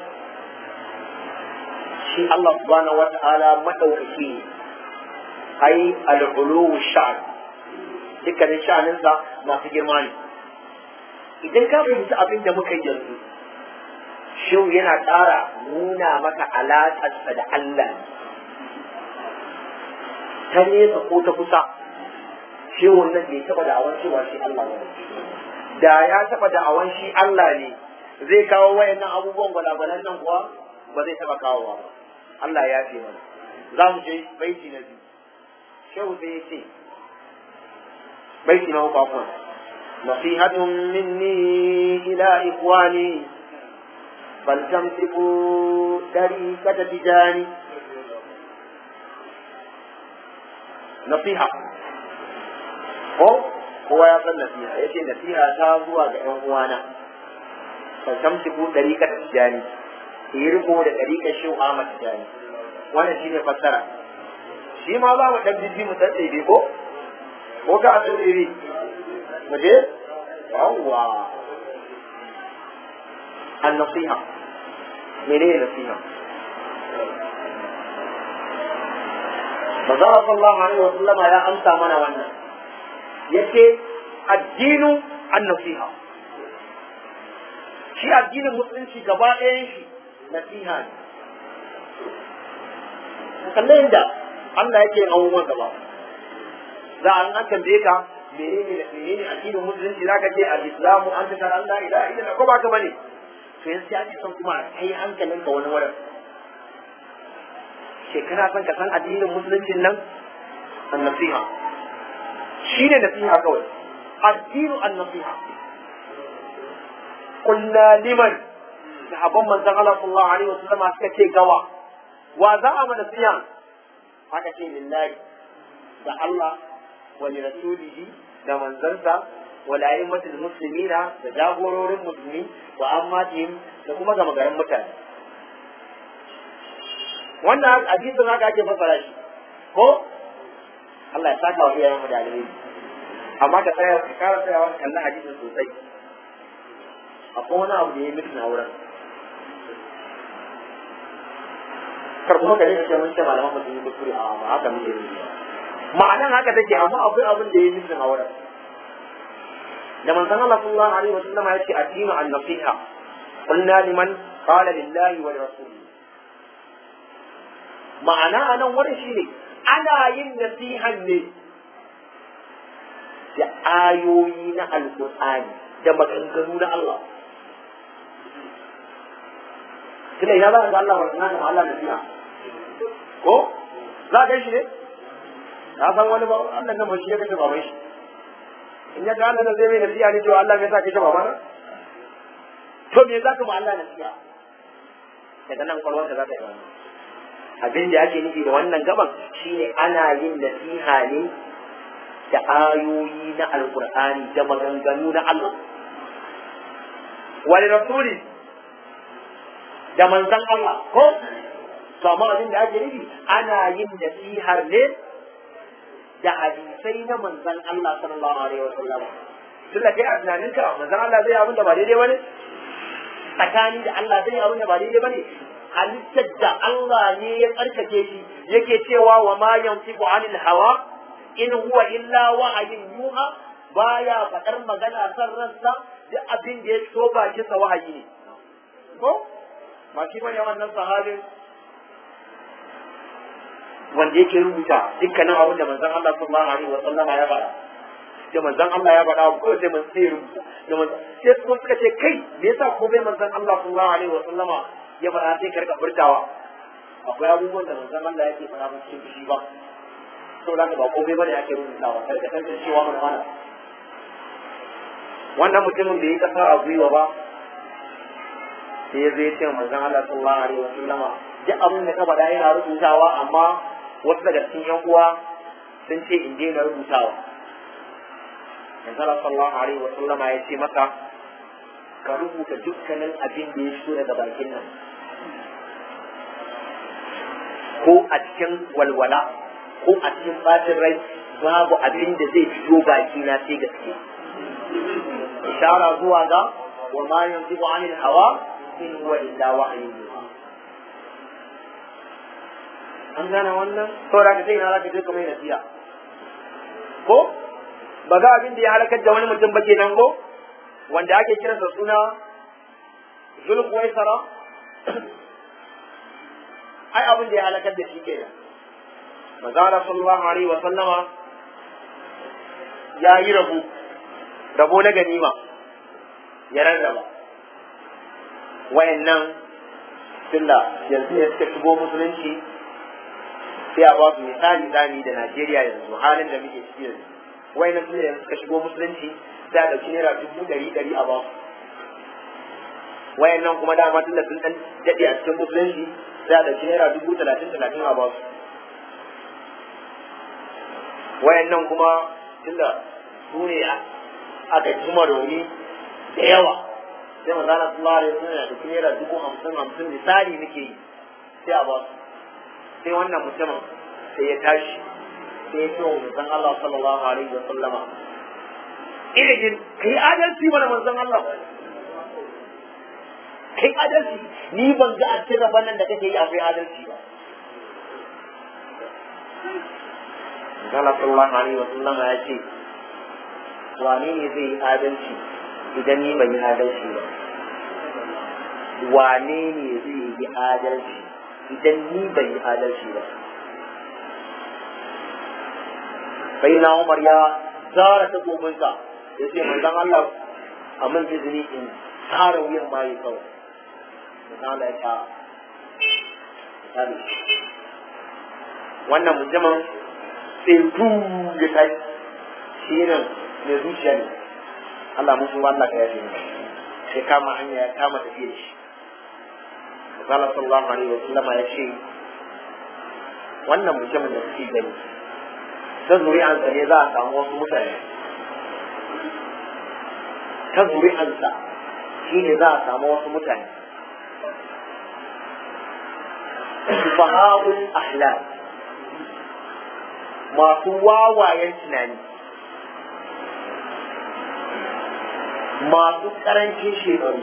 shi Allah subhanahu wata'ala madaukaki ne ai al-ulu sha'n dukkanin sha'aninsa masu girma ne idan ka fahimci abin da muka yi yanzu shehu yana ƙara nuna maka alaƙarsa da Allah ta nesa ko ta kusa shehun nan bai taɓa da'awan cewa shi Allah ne da ya taɓa da'awan shi Allah ne zai kawo wayannan abubuwan gwalagwalan nan kuwa ba zai taɓa kawowa ba Allah ya ce mana za mu je baiti na biyu shehu sai ya ce baiti na uku akwai نصيحة مني إلى إخواني فلتمسكوا طريقة تجاني نصيحة ko kowa ya san nasiha ya ce nasiha ta zuwa ga ‘yan uwana faltamsiku ɗariƙar tijjani ki yi riko da ɗariƙar shi Ahmad tijjani wannan shi ne fassara shi ma za mu ɗan jijji mu ɗan ɗebe ko ko ka a ɗan ɗebe mu je yawwa an nasiha menene nasiha Maza sallallahu alaihi wa sallama ya amsa mana wannan yace addinu an-nasiha shi addinin musulunci gaba ɗayan shi nasiha ne kalle inda Allah yake yin abubuwan gaba za a an tambaye ka menene menene addinin musulunci zaka ce al-islamu an ta Allah ila ila ko ba ka bane to yanzu ya ce son kuma kai hankalinka wani wurin shekara son ka san addinin musuluncin nan an nasiha shi ne nasiha kawai addinu an nasiha kulla liman sahabban manzon Allah sallallahu alaihi wasallam suka ce gawa wa za a mana nasiha haka ce lillahi da Allah wa li rasulihi da manzansa wa la ayyimatul muslimina da jagororin musulmi wa ammatihim da kuma gama garin mutane wannan hadisin haka ake fassara shi ko Allah ya saka wa iyayen mu da alheri amma ka tsaya ka kara tsayawa ka kalli hadisin sosai akwai wani abu da ya mutu na wurin kar kuma ka ne ce mun ce malaman mu sun yi kuskure a ba haka muke yi ma'anan haka take amma akwai abin da ya mutu na wurin da manzon Allah sallallahu alaihi wa sallam ya ce addinu an-nasiha qulna liman qala lillahi wa lirasulihi ma'ana a nan wurin shi ne ana yin nasihan ne da ayoyi na alƙur'ani da maganganu na Allah tunda ina za ka ga Allah wa Allah nasiha ko za ka shi ne ka san wani ba Allah nan ba shi ya kace baban shi in ya ga Allah zai mai nasiha ne cewa Allah bai sa kace baban to me za ka ma Allah nasiha daga nan kwalwar da za ka yi wannan abin da ake nufi da wannan gaban shine ana yin nasiha ne da ayoyi na alkur'ani da maganganu na Allah wani rasuli da manzan Allah ko to amma abin da ake nufi ana yin nasihar ne da hadisai na manzan Allah sallallahu alaihi wa sallam tun da kai a tunaninka manzan Allah zai abin da ba daidai bane tsakani da Allah zai abin da ba daidai bane halittar da Allah ne ya tsarkake shi yake cewa wa ma yantiqu anil hawa in huwa illa wahayin yuha baya faɗar magana san ransa duk abin da ya so bakin sa wahayi ne ko ba shi bane wannan sahabin wanda yake rubuta dukkanin abin da manzon Allah sallallahu alaihi wa sallama ya faɗa da manzon Allah ya faɗa ko sai mun sai rubuta da manzon sai su suka ce kai me yasa ko bai manzon Allah sallallahu alaihi wa sallama ya faɗa sai ka rika furtawa akwai abubuwan da manzon Allah yake faɗa ba cikin fushi ba saboda haka ba komai bane ake rubutawa kar ka tantance cewa mana mana wannan mutumin da ya kasa a gwiwa ba sai ya zai ce manzon Allah sallallahu alaihi wasallama duk abin da ka faɗa yana rubutawa amma wasu daga cikin yan uwa sun ce in daina rubutawa manzon Allah sallallahu alaihi wasallama ya ce maka ka rubuta dukkanin abin da ya fito daga bakin nan ko a cikin walwala ko a cikin bacin rai babu abin da zai fito baki na sai gaske ishara zuwa ga wa ma yanzu anil hawa in huwa illa wahyu an gane wannan saboda ka sai na zaka je kamar nasiha ko ba ga abin da ya halakar da wani mutum ba kenan ko wanda ake kiransa suna zulkuwaisara ai abin da ya halakar da shi kenan manzala sallallahu alaihi wa sallama ya yi rabo rabo na ganima ya rarraba wayannan tunda yanzu ne suka shigo musulunci sai a ba su misali zami da Najeriya yanzu halin da muke ciki yanzu wayannan tunda yanzu suka shigo musulunci sai a ɗauki naira dubu ɗari ɗari a ba su wayannan kuma dama tunda sun ɗan daɗe a cikin musulunci sai a ɗauki naira dubu talatin talatin a ba su wayannan kuma tunda su ne aka jima rauni da yawa sai manzana sallallahu alaihi wasallam da kuma naira dubu hamsin hamsin misali muke yi sai a ba su sai wannan mutumin sai ya tashi sai ya ce wa manzon Allah sallallahu alaihi wasallama irin kai adalci mana manzon Allah kai adalci ni ban ga a cikin rabon nan da kake yi akwai adalci ba Allah sallallahu alaihi wa sallama ya ce wane ne zai yi adalci idan ni ban yi adalci ba wane ne zai yi adalci idan ni ban yi adalci ba sai na Umar ya zara ta gobinsa ya ce manzon Allah a man izini in tsara wuyan maye kawai manzon Allah ya ta wannan mutumin sai tu ya kai shi ne mai zuciya ne Allah mun sun Allah ka yafe ni sai kama hanya ya kama tafiya shi Allah sallallahu alaihi wa sallama ya ce wannan mutumin da kuke gani ta zuri'ansa ne za a samu wasu mutane ta zuri'ansa shi ne za a samu wasu mutane sufaha'ul ahlam masu wawayen tunani masu karancin shekaru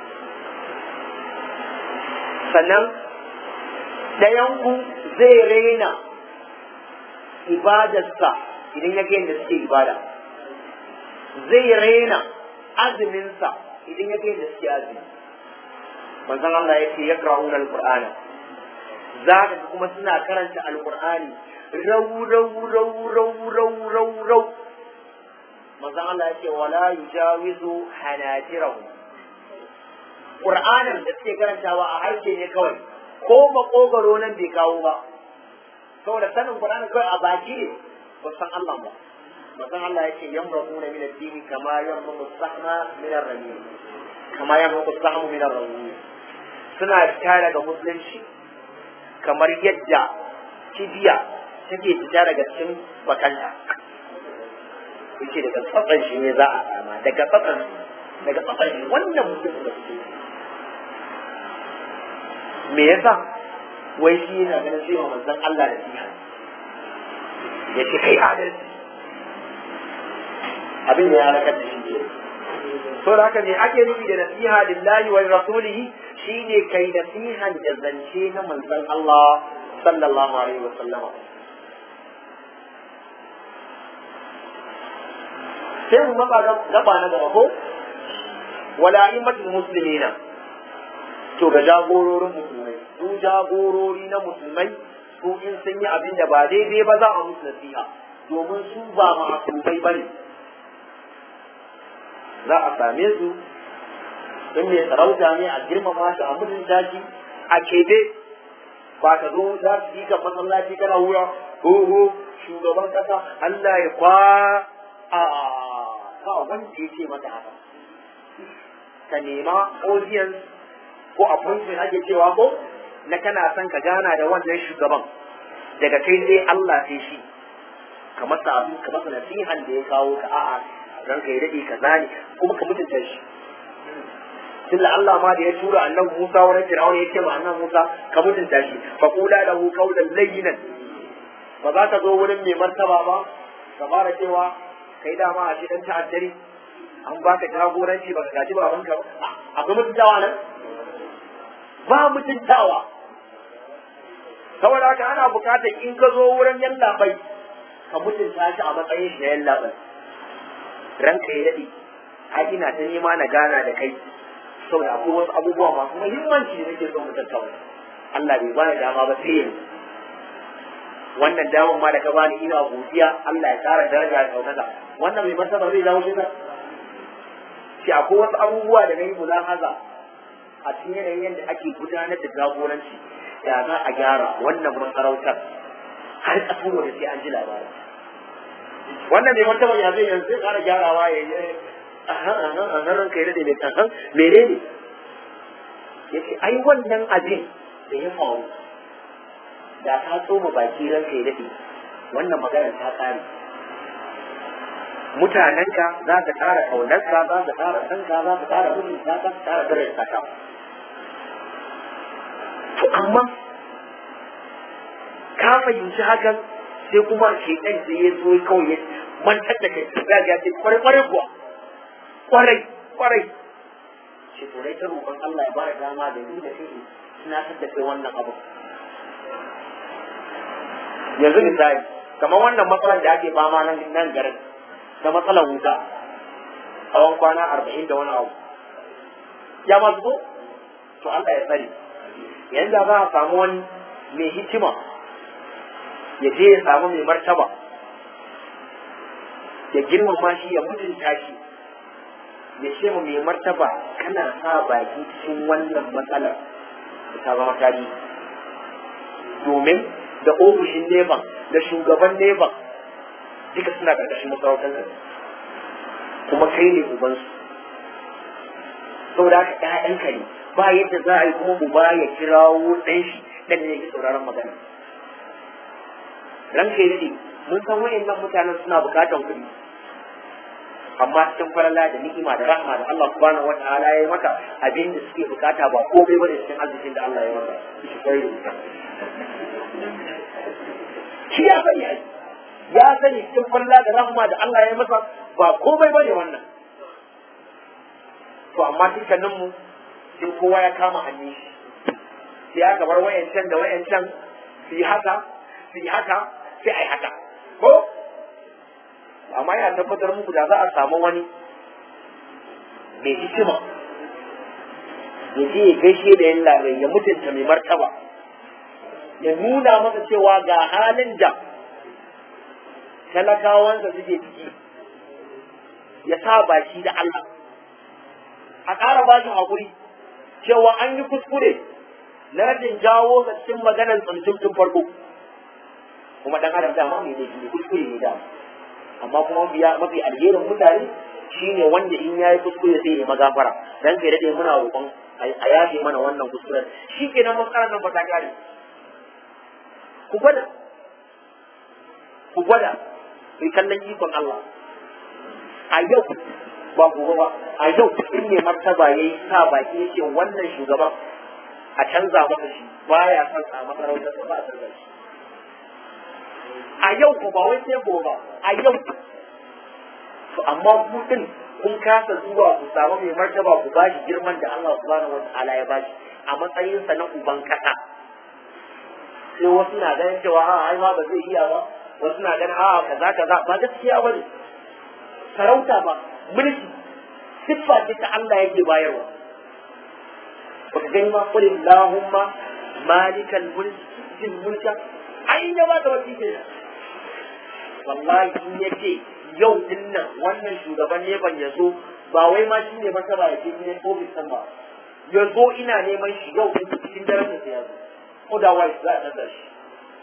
sannan ɗayanku zai raina ibadarsa idan ya yadda suke ibada zai raina azuminsa idan ya yadda suke azumi manzon Allah ya ce ya ƙra'una al-Qur'ana za ka kuma suna karanta al-Qur'ani rau rau rau rau rau rau rau manzon Allah ya ce wala yujawizu hanajirahu Qur'anin da suke karantawa a harshe ne kawai ko makogaro nan bai kawo ba saboda sanin Qur'ani kawai a baki ne ba san Allah ba manzon Allah ya ce yamraquna min ad-din kama yamraqu as-sahma min ar-ramim kama yamraqu as-sahmu min ar-ramim suna fita daga musulunci kamar yadda kibiya take fita daga cikin bakanta yace daga tsatsan shi ne za a sama daga tsatsan daga tsatsan shi wannan mutum da suke me yasa wai shi yana ganin cewa manzon Allah da siya ya ce kai adalci abin da ya halakar da shi ne so da haka ne ake nufi da nasiha lillahi wa rasulihi shine kai nasihan da zance na manzon Allah sallallahu alaihi wa sallama sai mu matsa gaba na gaba ko wala immatul muslimina to ga jagororin musulmai su jagorori na musulmai su in sun yi abin da ba daidai ba za a musu nasiha domin su ba ma'asumai ba ne za a same su in mai sarauta ne a girmama shi a mutunta shi a kebe ba ka zo za su yi kan masallaci kana wura ho ho shugaban kasa Allah ya kwa a ba wanda ya ce mata haka ka nema audience ko appointment ake cewa ko na kana son ka gana da wannan shugaban daga kai sai Allah sai shi ka masa abu ka masa nasihan da ya kawo ka a'a ranka ya dade ka zani kuma ka mutunta shi tunda Allah ma da ya tura annabi Musa wurin Fir'auna ya ce ma annabi Musa ka mutunta shi fa qula lahu qawlan layyinan ba za ka zo wurin mai martaba ba ka fara cewa kai dama a dan ta'addari an baka jagoranci baka gaji babanka ba akwai mutuntawa nan ba mutuntawa saboda haka ana bukatar in ka zo wurin yallaɓai ka mutunta shi a matsayin shi na yallaɓai ranka ya daɗe ai ina ta nema na gana da kai saboda akwai wasu abubuwa masu muhimmanci da nake son mu tattauna Allah bai bani dama ba sai yanzu wannan damar ma da ka bani ina godiya Allah ya ƙara daraja da ɗaukaka wannan mai martaba zai dawo shi shi akwai wasu abubuwa da na yi mulahaza a cikin yanayin yadda ake gudanar da jagoranci ya za a gyara wannan masarautar har ƙasar da sai an ji labarin wannan mai martaba ya zai yanzu zai ƙara gyarawa ya yi ahan ranka ya daɗe mai ahan mene ne ya ce ai wannan abin da ya faru da ka tsoma baki ranka ya daɗe wannan maganar ta ƙare mutanenka za ka ƙara ƙaunarka za ka ƙara sanka za ka ƙara mutunta za ka ƙara daraja ka to amma ka fahimci hakan sai kuma shekan sai ya zo kawai ya mantar da kai za ga ce kwarai kwarai kuwa kwarai kwarai ce to dai ta roƙon Allah ya bada dama da ni da kai suna da kai wannan abu yanzu misali kamar wannan matsalar da ake fama nan nan garin na matsalar wuta tsawon kwana arba'in da wani abu ya masu ko to Allah ya tsare yanda za a samu wani mai hikima ya je ya samu mai martaba ya girmama shi ya mutunta shi ya ce mu mai martaba kana sa baki cikin wannan matsalar da ta zama tarihi domin da ofishin neban da shugaban neban duka suna ƙarƙashin masarautar ka kuma kai ne ubansu saboda haka ƴaƴanka ne ba yadda za a yi kuma uba ya kirawo ɗan shi ɗan ne yake sauraron magana ranka yi mun san wayannan mutanen suna buƙatar kuɗi amma cikin farala da ni'ima da rahma da Allah subhanahu wa ta'ala ya yi maka abin da suke bukata ba komai bane cikin arzikin da Allah ya maka shi kai shi ya sani ai ya sani cikin farala da rahma da Allah ya masa ba komai bane wannan to amma dukkanin mu sai kowa ya kama hannun shi sai aka bar wayancan da wayancan su yi haka su yi haka sai ai haka ko amma yana tabbatar muku da za a samu wani mai hikima ya je ya gaishe da yin larai ya mutunta mai martaba ya nuna masa cewa ga halin da talakawansa suke ciki ya sa baki da Allah a ƙara ba shi haƙuri cewa an yi kuskure na rashin jawo ga cikin maganar tsuntun tun farko kuma dan adam dama mai laifi ne kuskure ne dama amma kuma biya mafi alherin mutane shine wanda in yayi kuskure sai ya magafara dan kai dade muna roƙon a yafe mana wannan kuskuren shi kenan matsalar nan ba ta kare ku gwada ku gwada ku kallon ikon Allah a yau ba gobe ba a yau in ne martaba yayi sa baki yake wannan shugaban a canza masa shi baya son a masarautar ba a canza shi a yau ko ba wai sai gobe ba a yau to amma ku din kun kasa zuwa ku samu mai martaba ku bashi girman da Allah subhanahu wataala ya bashi a matsayin sa na uban kasa sai wasu na ganin cewa a ai ma ba zai iya ba wasu na ganin a kaza kaza ba gaskiya ba ne sarauta ba mulki siffa ce ta Allah yake bayarwa baka gani ma qul allahumma malikal mulki mulka ai ya ba da wasi kenan wallahi in yace yau din nan wannan shugaban ne ban yazo ba wai ma shi ne masa ba ya ce ne ofis san ba ya zo ina neman shi yau din cikin daren da ya zo otherwise za a tsada shi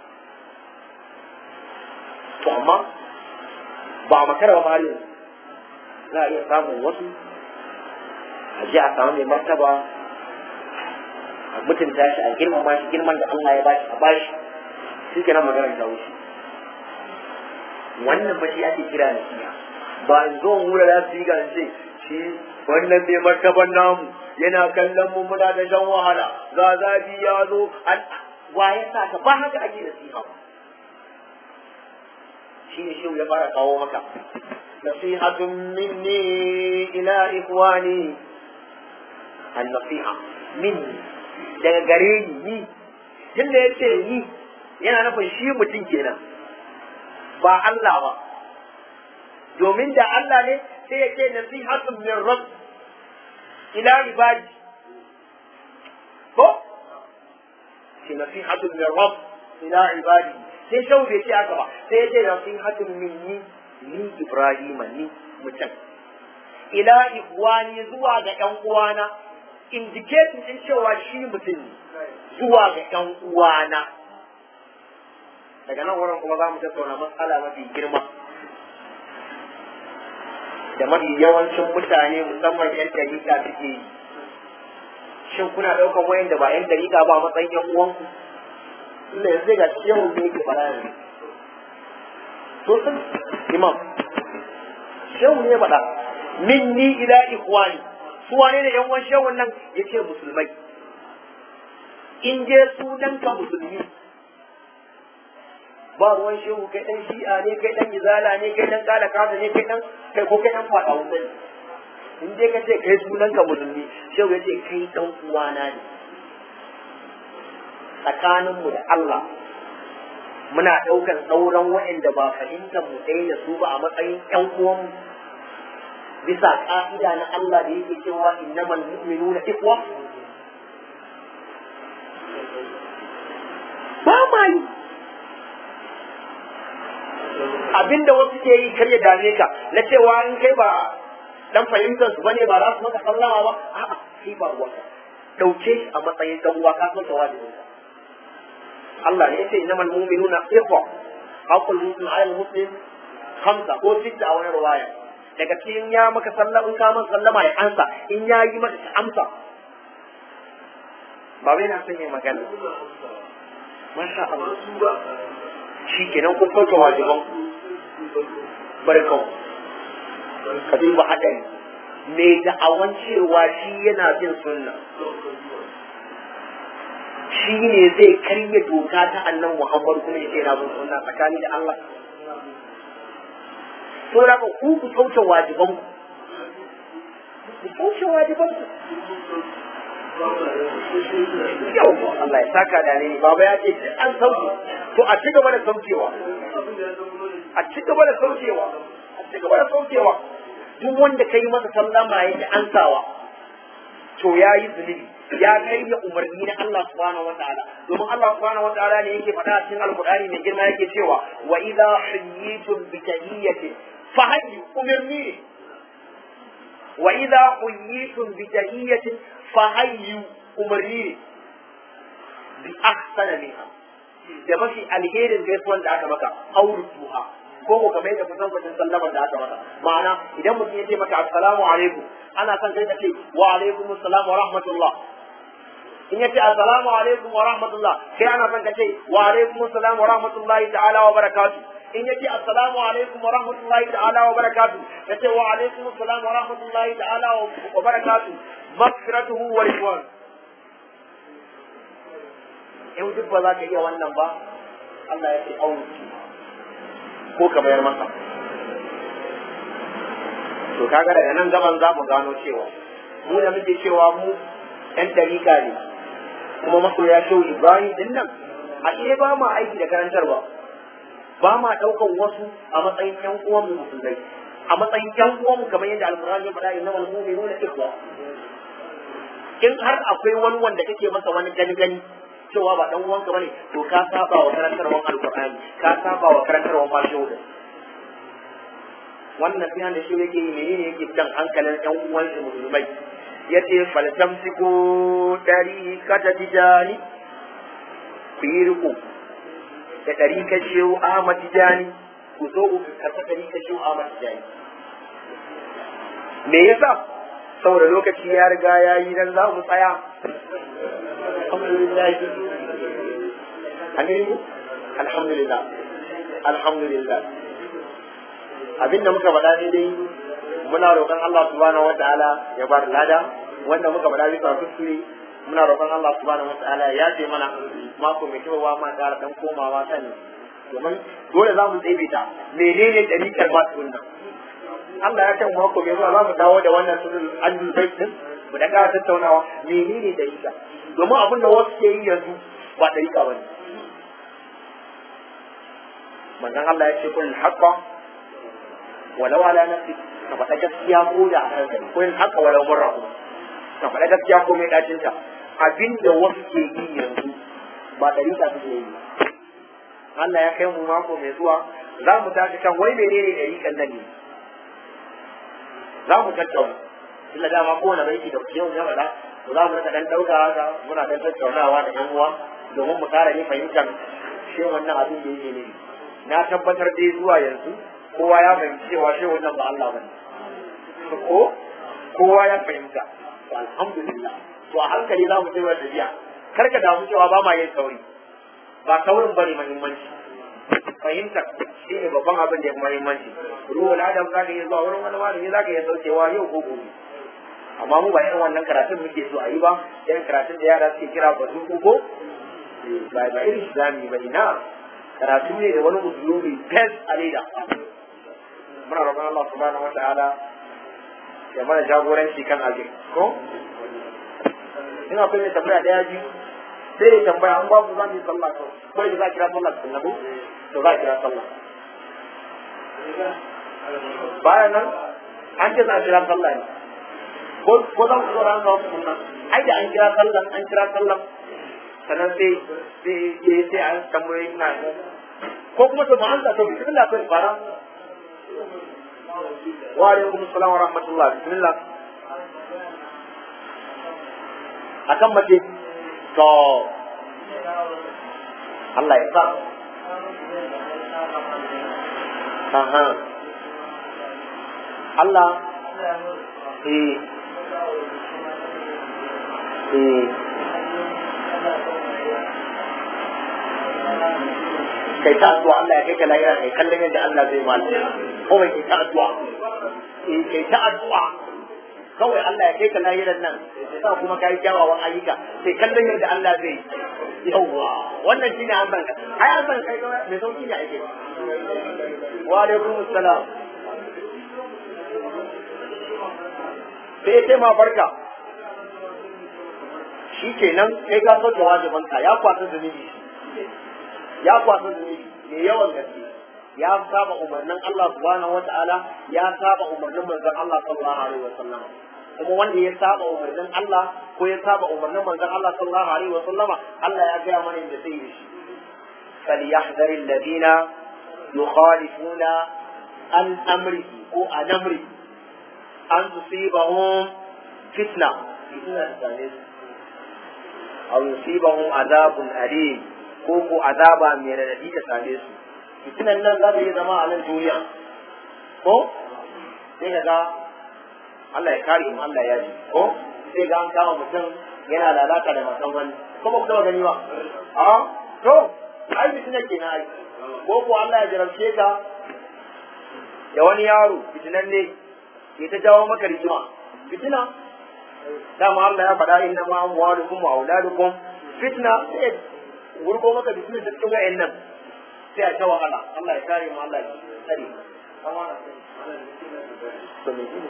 to amma ba makara ba har yanzu za a iya samun wasu a ji a samu mai martaba a mutunta shi a girmama shi girman da Allah ya bashi a bashi shi kenan maganar ta wuce wannan ba shi ake kira nasiha ba in zo mu da su ga ce shi wannan mai martaban namu yana kallon mu muna da shan wahala ga zafi ya zo wa ya sa ka ba haka ake nasiha ba shi ne shi ya fara kawo maka nasihatun minni ila ikwani an nasiha minni daga gare ni ni tunda ya ce ni yana nufin shi mutum kenan ba Allah ba domin da Allah ne sai ya ce nasihatun min rabb ila ibadi ko ce nasihatun min rabb ila ibadi sai shau bai ce haka ba sai ya ce nasihatun min ni ni Ibrahim ni mutum ila ikwani zuwa ga ƴan uwana indicating din cewa shi mutum ne zuwa ga ƴan uwana daga nan wurin kuma za mu tattauna matsala mafi girma da mafi yawancin mutane musamman 'yan dariƙa suke yi shin kuna ɗaukar wayan da ba 'yan dariƙa ba matsayin 'yan uwanku inda yanzu ga shehu ne yake fara yanzu to sun imam shehu ne ya faɗa minni ila ikhwani su wane ne 'yan uwan shehun nan yace musulmai in je sunanka musulmi ba ruwan shehu kai dan shi'a ne kai dan izala ne kai dan kala kaza ne kai dan kai ko kai dan fada wuta ne in dai ka ce kai sunan ka musulmi shehu ya ce kai dan uwana ne tsakanin mu da Allah muna daukan sauran waɗanda ba fahimtar mu ɗaya da su ba a matsayin ƴan uwan bisa ka'ida na Allah da yake cewa innamal mu'minuna ikhwa ba ma yi abinda wasu ke yi kar ya dame ka na cewa in kai ba dan fahimtar su bane ba za su maka sallama ba a'a kai ba ruwanka dauke shi a matsayin dan uwa ka so ta wajibin ka Allah ne yace innamal mu'minuna ikhwa haqqul muslim ala muslim khamsa ko sitta a wani riwaya daga cikin ya maka sallama in ka masa sallama ya ansa in ya yi maka ka amsa ba bai na son yin magana masha Allah shi kenan kun kauce wajiban barkau ka duba haɗari mai da'awan cewa shi yana bin sunna shi ne zai karya doka ta annan muhammadu kuma ya ce yana bin sunna tsakani da Allah to da ku ku kauce wajiban ku kauce wajiban ku yau Allah ya saka da ne baba ya ce an sauke to a ci gaba da saukewa a ci gaba da saukewa a ci gaba da saukewa duk wanda ka yi masa sallama ya ji ansawa to ya yi zunubi ya kai da umarni na Allah subhanahu wa ta'ala domin Allah subhanahu wa ta'ala ne yake faɗa a cikin alqur'ani mai girma yake cewa wa idza hayyitum bi tahiyyatin fa hayyu umirni wa idza hayyitum bi tahiyyatin fa hayyu umarni bi ahsana minha da mafi alherin gaisuwan da aka maka aurutuha ko ko kamar yadda kusan kusan sallama da aka maka ma'ana idan mutum ya ce maka assalamu alaikum ana son kai ka ce wa alaikum assalam wa rahmatullah in ya ce assalamu alaikum wa rahmatullah kai ana son ka ce wa alaikum assalam wa rahmatullahi ta'ala wa barakatuh in ya ce assalamu alaikum wa rahmatullahi ta'ala wa barakatuh ya ce wa alaikum assalam wa rahmatullahi ta'ala wa barakatuh maghfiratuhu wa ridwan in duk ba za ka iya wannan ba Allah ya ce auki ko ka bayar masa to kaga daga nan gaban za mu gano cewa mu da muke cewa mu ɗan dariƙa ne kuma masoya shehu Ibrahim din nan ashe ba ma aiki da karantarwa ba ma ɗaukan wasu a matsayin ƴan uwan mu musulmai a matsayin ƴan uwan mu kamar yadda alƙur'ani ya faɗa innamal mu'minuna ikhwa in har akwai wani wanda kake masa wani gani gani cewa ba dan uwanka bane to ka saba wa karantarwar alqur'ani ka saba wa karantarwar mashuda wannan sai da shi yake yi menene yake jan hankalin ɗan uwan shi musulmai yace faltamsiku dari kata tijani ku yi riko da dari ka shehu Ahmad Tijani ku zo ku karɓa dari ka shehu Ahmad Tijani me yasa saboda lokaci ya riga ya yi dan za mu tsaya alhamdulillah an gani alhamdulillah alhamdulillah abinda muka faɗa ne dai muna roƙon Allah subhanahu wataala ya bar lada wanda muka faɗa bisa kuskure muna roƙon Allah subhanahu wataala ya ce mana mako mai kyau ma ƙara dan komawa sani domin dole za mu ta menene dalilin ba su nan Allah ya kan mako mai zuwa za mu dawo da wannan sunan addul bait din mu da ƙara tattaunawa menene dalilin domin abin da wasu ke yi yanzu ba dalika bane manzon Allah ya ce kul haqqa walau ala nafsi ka faɗa gaskiya ko da a kanka kul haqqa walau marra ka faɗa gaskiya ko mai dacin ta abinda wasu ke yi yanzu ba dalika suke yi Allah ya kai mu mako mai zuwa za mu tashi kan wai menene dalikan nan ne za mu tattauna illa dama kowane baiti da yau ya faɗa to za mu rika dan ɗauka haka muna dan tattaunawa da yan uwa domin mu ƙara ne fahimtar shi wannan abin da yake ne na tabbatar dai zuwa yanzu kowa ya fahimci cewa shi wannan ba Allah bane ko kowa ya fahimta to alhamdulillah to a hankali za mu tsaya tafiya kar ka damu cewa ba ma yin sauri ba saurin bane muhimmanci fahimta shi ne babban abin da ya fi muhimmanci ruwan adam za ka iya zuwa wurin wani malami za ka iya saukewa yau ko gobe amma mu ba irin wannan karatun muke so a yi ba irin karatun da yara suke kira bazu ko ba ba irin shi zamu yi ba ina karatu ne da wani usulubi fes a leda muna roƙon Allah subhanahu wa ta'ala ya mana jagoranci kan abin ko in akwai mai tambaya daya biyu sai ya tambaya an babu za mu yi sallah ko ko da za a kira sallah sun nabu to za a kira sallah bayan nan an ce za a kira sallah ne ko ko za ku tsora ga wasu kunna ai da an kira sallah an kira sallah sannan sai sai sai an tambaye ina ko kuma to ba an ta to bismillah ko fara wa alaikum assalam wa rahmatullah bismillah akan mace to Allah ya sa Aha. Allah eh eh kai ta addu'a Allah ya kai ka lahira kai kallon yadda Allah zai mali kawai kai ta addu'a eh kai ta addu'a kawai Allah ya kai ka lahiran nan sa kuma kai kyawawan ayyuka sai kallon yadda Allah zai yawwa wannan shine an san ai an san kai kawai mai sauki ne ake wa alaikum assalam sai sai ma barka shi kenan kai ka sauke wajibanka ya kwasa zunubi ya kwasa zunubi mai yawan gaske ya saba umarnin Allah subhanahu wata'ala ya saba umarnin manzon Allah sallallahu alaihi wasallam kuma wanda ya saba umarnin Allah ko ya saba umarnin manzon Allah sallallahu alaihi wasallama Allah ya gaya mana inda zai yi shi فليحذر الذين يخالفون عن امره او عن امره ان تصيبهم فتنه فتنه أو يصيبهم عذاب أليم كوكو عذابا من الذي تسالي su fitinan nan za ta yi zama a nan duniya ko sai ka ga Allah ya kare mu Allah ya ji ko sai ga an kama mutum yana lalata da matan wani ko ba ku taba gani ba a to ai fitinan kenan ai ko ko Allah ya jarabce ka da wani yaro fitinan ne ke ta jawo maka rigima fitina dama Allah ya faɗa inna ma amwalukum wa auladukum fitna sai wurgo maka da cikin cikin wayannan sai a ta wahala Allah ya kare mu Allah ya tsare to me ne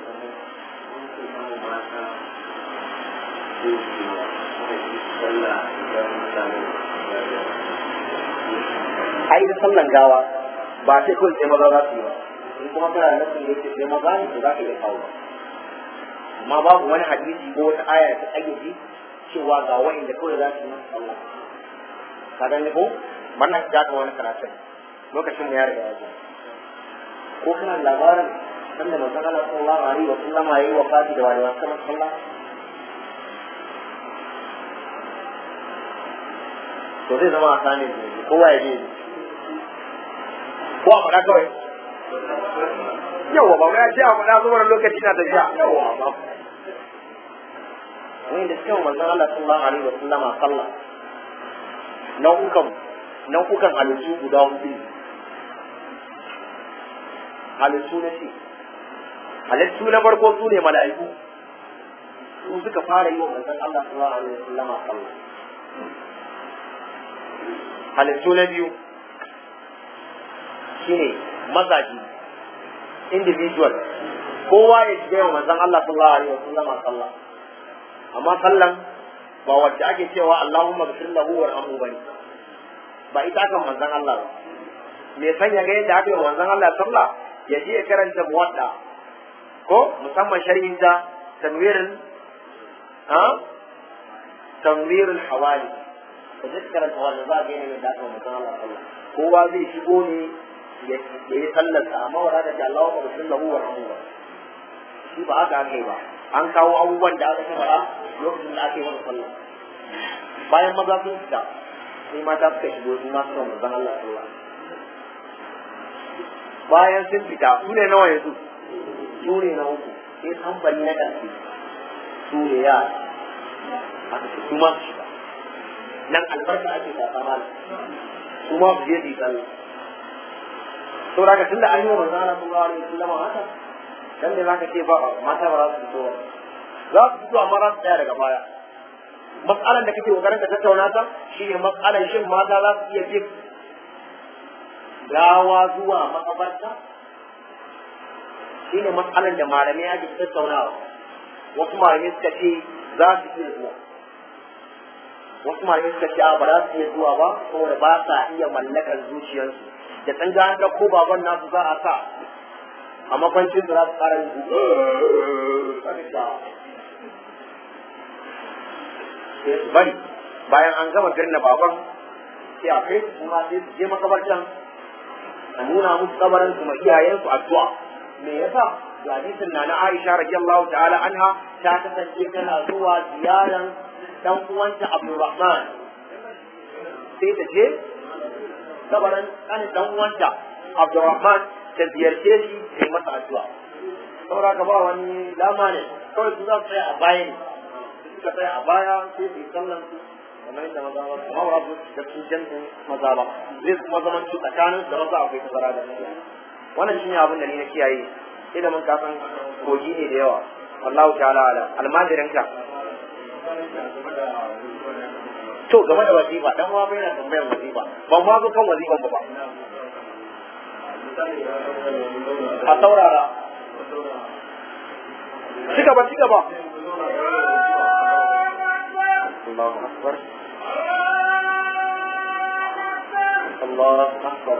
ai da sallan gawa ba sai kun sai maza za su yi ba in kuma kana da nasin da yake sai maza ne to za ka iya kawo ba amma babu wani hadisi ko wata aya ta ayyuki cewa ga wa'inda kawai za su yi masa sallah ka gani ko wannan ya ga wani karatun lokacin da ya riga ya zo ko kana labarin sanda manzon Allah sallallahu alaihi wa sallam yayi wafati da wani wasu kamar sallah to zai zama a sani kowa ya je ko a faɗa kawai yawa ba ya ce a faɗa zuwa lokaci na tafiya yawa ba wanda suka yi manzon Allah sallallahu alaihi wa sallam sallah nau'ukan nau'ukan halittu guda hudu halittu na ce halittu na farko su ne mala'iku su suka fara yi wa manzon Allah sallallahu alaihi wa sallam sallah halittu na biyu shine mazaji individual kowa ya shiga yau manzon Allah sallallahu alaihi wasallam sallah amma sallan ba wacce ake cewa Allahumma ghfir lahu warhamhu bane ba ita kan manzon Allah ba me san ya ga yadda aka yi manzon Allah sallah ya je ya karanta muwadda ko musamman sharhin da tanwirin ha tanwirul hawali ka je karanta wannan za ga yanayin da aka yi manzon Allah sallah kowa zai shigo ne ya yi sallarsa amma wa da Allahu wa sallahu wa rahmu shi ba haka aka yi ba an kawo abubuwan da aka fara lokacin da aka yi wani sallah bayan maza sun fita sai mata suka shigo su ma suka manzon Allah sallah bayan sun fita su ne nawa yanzu su ne na uku sai tambari na ƙarfi su ne yara aka ce su ma su shiga nan albarka ake kasa mana su ma su je su yi sallah saboda ka tunda an yi wa manzo Allah sallallahu alaihi wasallam haka dan ne zaka ce ba mata ba za su fito ba za su fito amma za su tsaya daga baya matsalan da kake kokarin ka tattauna ta shine matsalan shin mata za su iya bin gawa zuwa makabarta shine matsalan da malamai ake tattaunawa wasu malamai suka ce za su iya zuwa wasu malamai suka ce ba za su iya zuwa ba saboda ba sa iya mallakar zuciyarsu da san ga an ɗauko baban nasu za a sa a makwancin da za su fara yin sai su bari bayan an gama birnin baban sai a kai su kuma sai su je makabartan a nuna musu kabarin su ma iyayensu addu'a me yasa ga hadisin na na Aisha radiyallahu ta'ala anha ta kasance tana zuwa ziyaran dan uwanta Abdulrahman sai ta je kabarin kanin dan uwanta Abdurrahman ta ziyarce shi ta yi masa addu'a. Saboda ka ba wani dama ne kawai su za su tsaya a baya ne. Suka tsaya a baya sai su yi sallan su kamar yadda maza ba su mawara su da su jam'in maza ba. Zai kuma zaman su tsakanin da maza akwai tazara da maza. Wannan shi ne abin da ni na kiyaye. Sai da mun kasan kogi ne da yawa. Wallahu ta'ala ala almajirinka. to game da wazifa dan wa bai na tambayar wazifa ban ma zo kan wazifan ba a saurara ci gaba ci gaba Allahu akbar Allahu akbar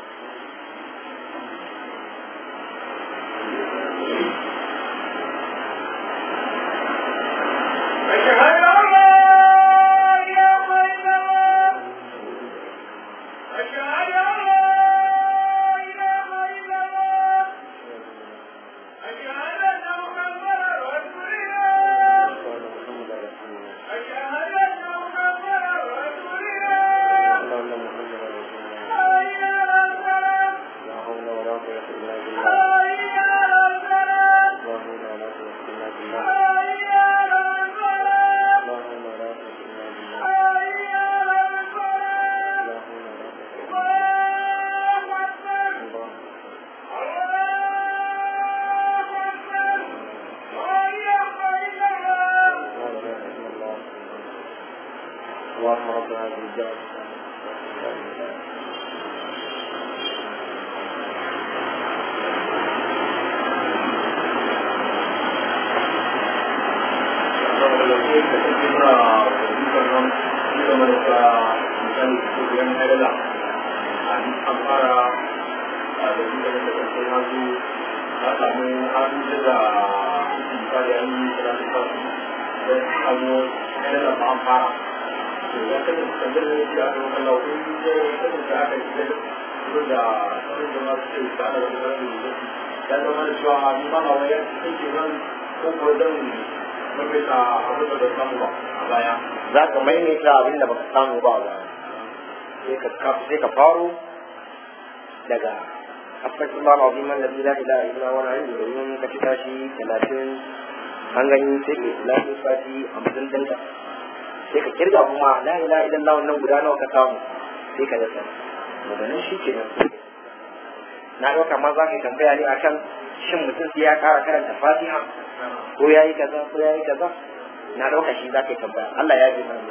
أشهد أن لا إله إلا الله أشهد أن لا إله إلا الله أشهد أن محمدا رسول الله أشهد أن محمدا رسول الله حي على الصلاة حي على الصلاة حي على الصلاة حي على الصلاة الله أكبر الله أكبر لا إله إلا الله اللهم رب هذه الدعوة ya zama da cewa ni ba ma wayar cikin nan ko ko zan mafita abin da bai samu ba a baya za ka maimaita abin da baka samu ba ba sai ka sai ka faro daga astaghfirullah alazim alladhi la ilaha illa huwa al-hayyul qayyum ka cika shi 30 an gani sai ka lafi fati hamsin dinka sai ka kirga kuma la ilaha illallah wannan guda nawa ka samu sai ka dasa daga nan shi ke nan na ɗauka ma za ka yi tambaya ne akan shin mutum sai ya ƙara karanta fatiha ko ya yi kaza ko ya yi kaza na ɗauka shi za ka yi tambaya Allah ya ji mana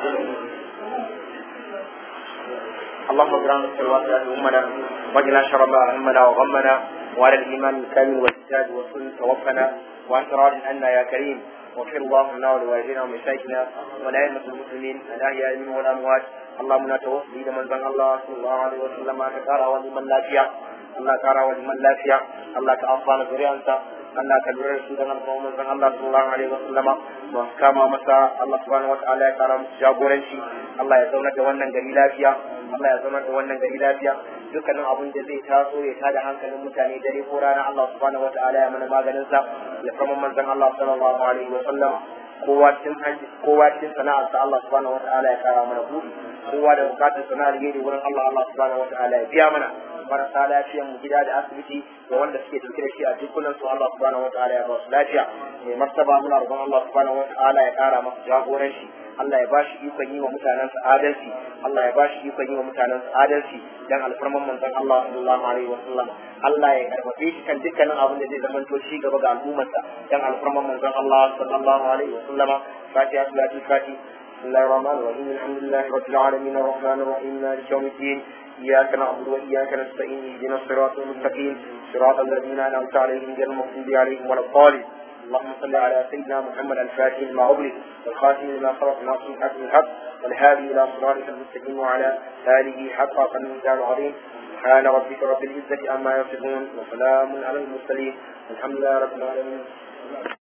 اللهم اغفر لنا الواسعة أمنا واجعلنا شر ما همنا وغمنا وعلى الإيمان الكامل والكتاب والسنة توفنا وأنت راض عنا يا كريم واغفر اللهم لنا ولوالدينا ومشايخنا ولأئمة المسلمين الأحياء منهم والأموات اللهم لا توفي إلى من زن الله صلى الله عليه وسلم كتارا ولمن لا فيها الله كارا ولمن لا فيها الله كأنصان ذريانتا Allah ka lura da su dan alfawa manzon Allah sallallahu alaihi wa sallama masu kama masa Allah subhanahu wa ta'ala ya kara musu jagoranci Allah ya zauna da wannan gari lafiya Allah ya zauna da wannan gari lafiya dukkanin abin da zai taso ya tada hankalin mutane dare ko rana Allah subhanahu wa ta'ala ya mana maganin sa ya kama manzon Allah sallallahu alaihi wa sallama kowa cikin kowa cikin sana'ar sa Allah subhanahu wa ta'ala ya kara mana buɗi kowa da bukatun sana'ar yake wurin Allah Allah subhanahu wa ta'ala ya biya mana marasa lafiyan mu gida da asibiti da wanda suke dauke da shi a dukkanin su Allah subhanahu wa ta'ala ya ba su lafiya mai martaba muna roƙon Allah subhanahu wa ta'ala ya kara masa jagoranci Allah ya bashi ikon yi wa mutanen sa adalci Allah ya bashi ikon yi wa mutanen sa adalci dan alfarman manzon Allah sallallahu alaihi wa sallam Allah ya karbace shi kan dukkanin abin da zai zama to shi gaba ga al'ummarsa dan alfarman manzon Allah sallallahu alaihi wa sallama fatiha salatu fatiha بسم الله الرحمن الرحيم الحمد لله رب العالمين الرحمن الرحيم مالك يوم الدين إياك نعبد وإياك نستعين اهدنا الصراط المستقيم صراط الذين أنعمت عليهم غير المغضوب عليهم ولا الضالين اللهم صل على سيدنا محمد الفاتح لما أغلق والخاتم لما سبق ناصر الحق بالحق والهادي إلى صراطك المستقيم وعلى آله حق قدر العظيم سبحان ربك رب العزة عما يصفون وسلام على المرسلين الحمد لله رب العالمين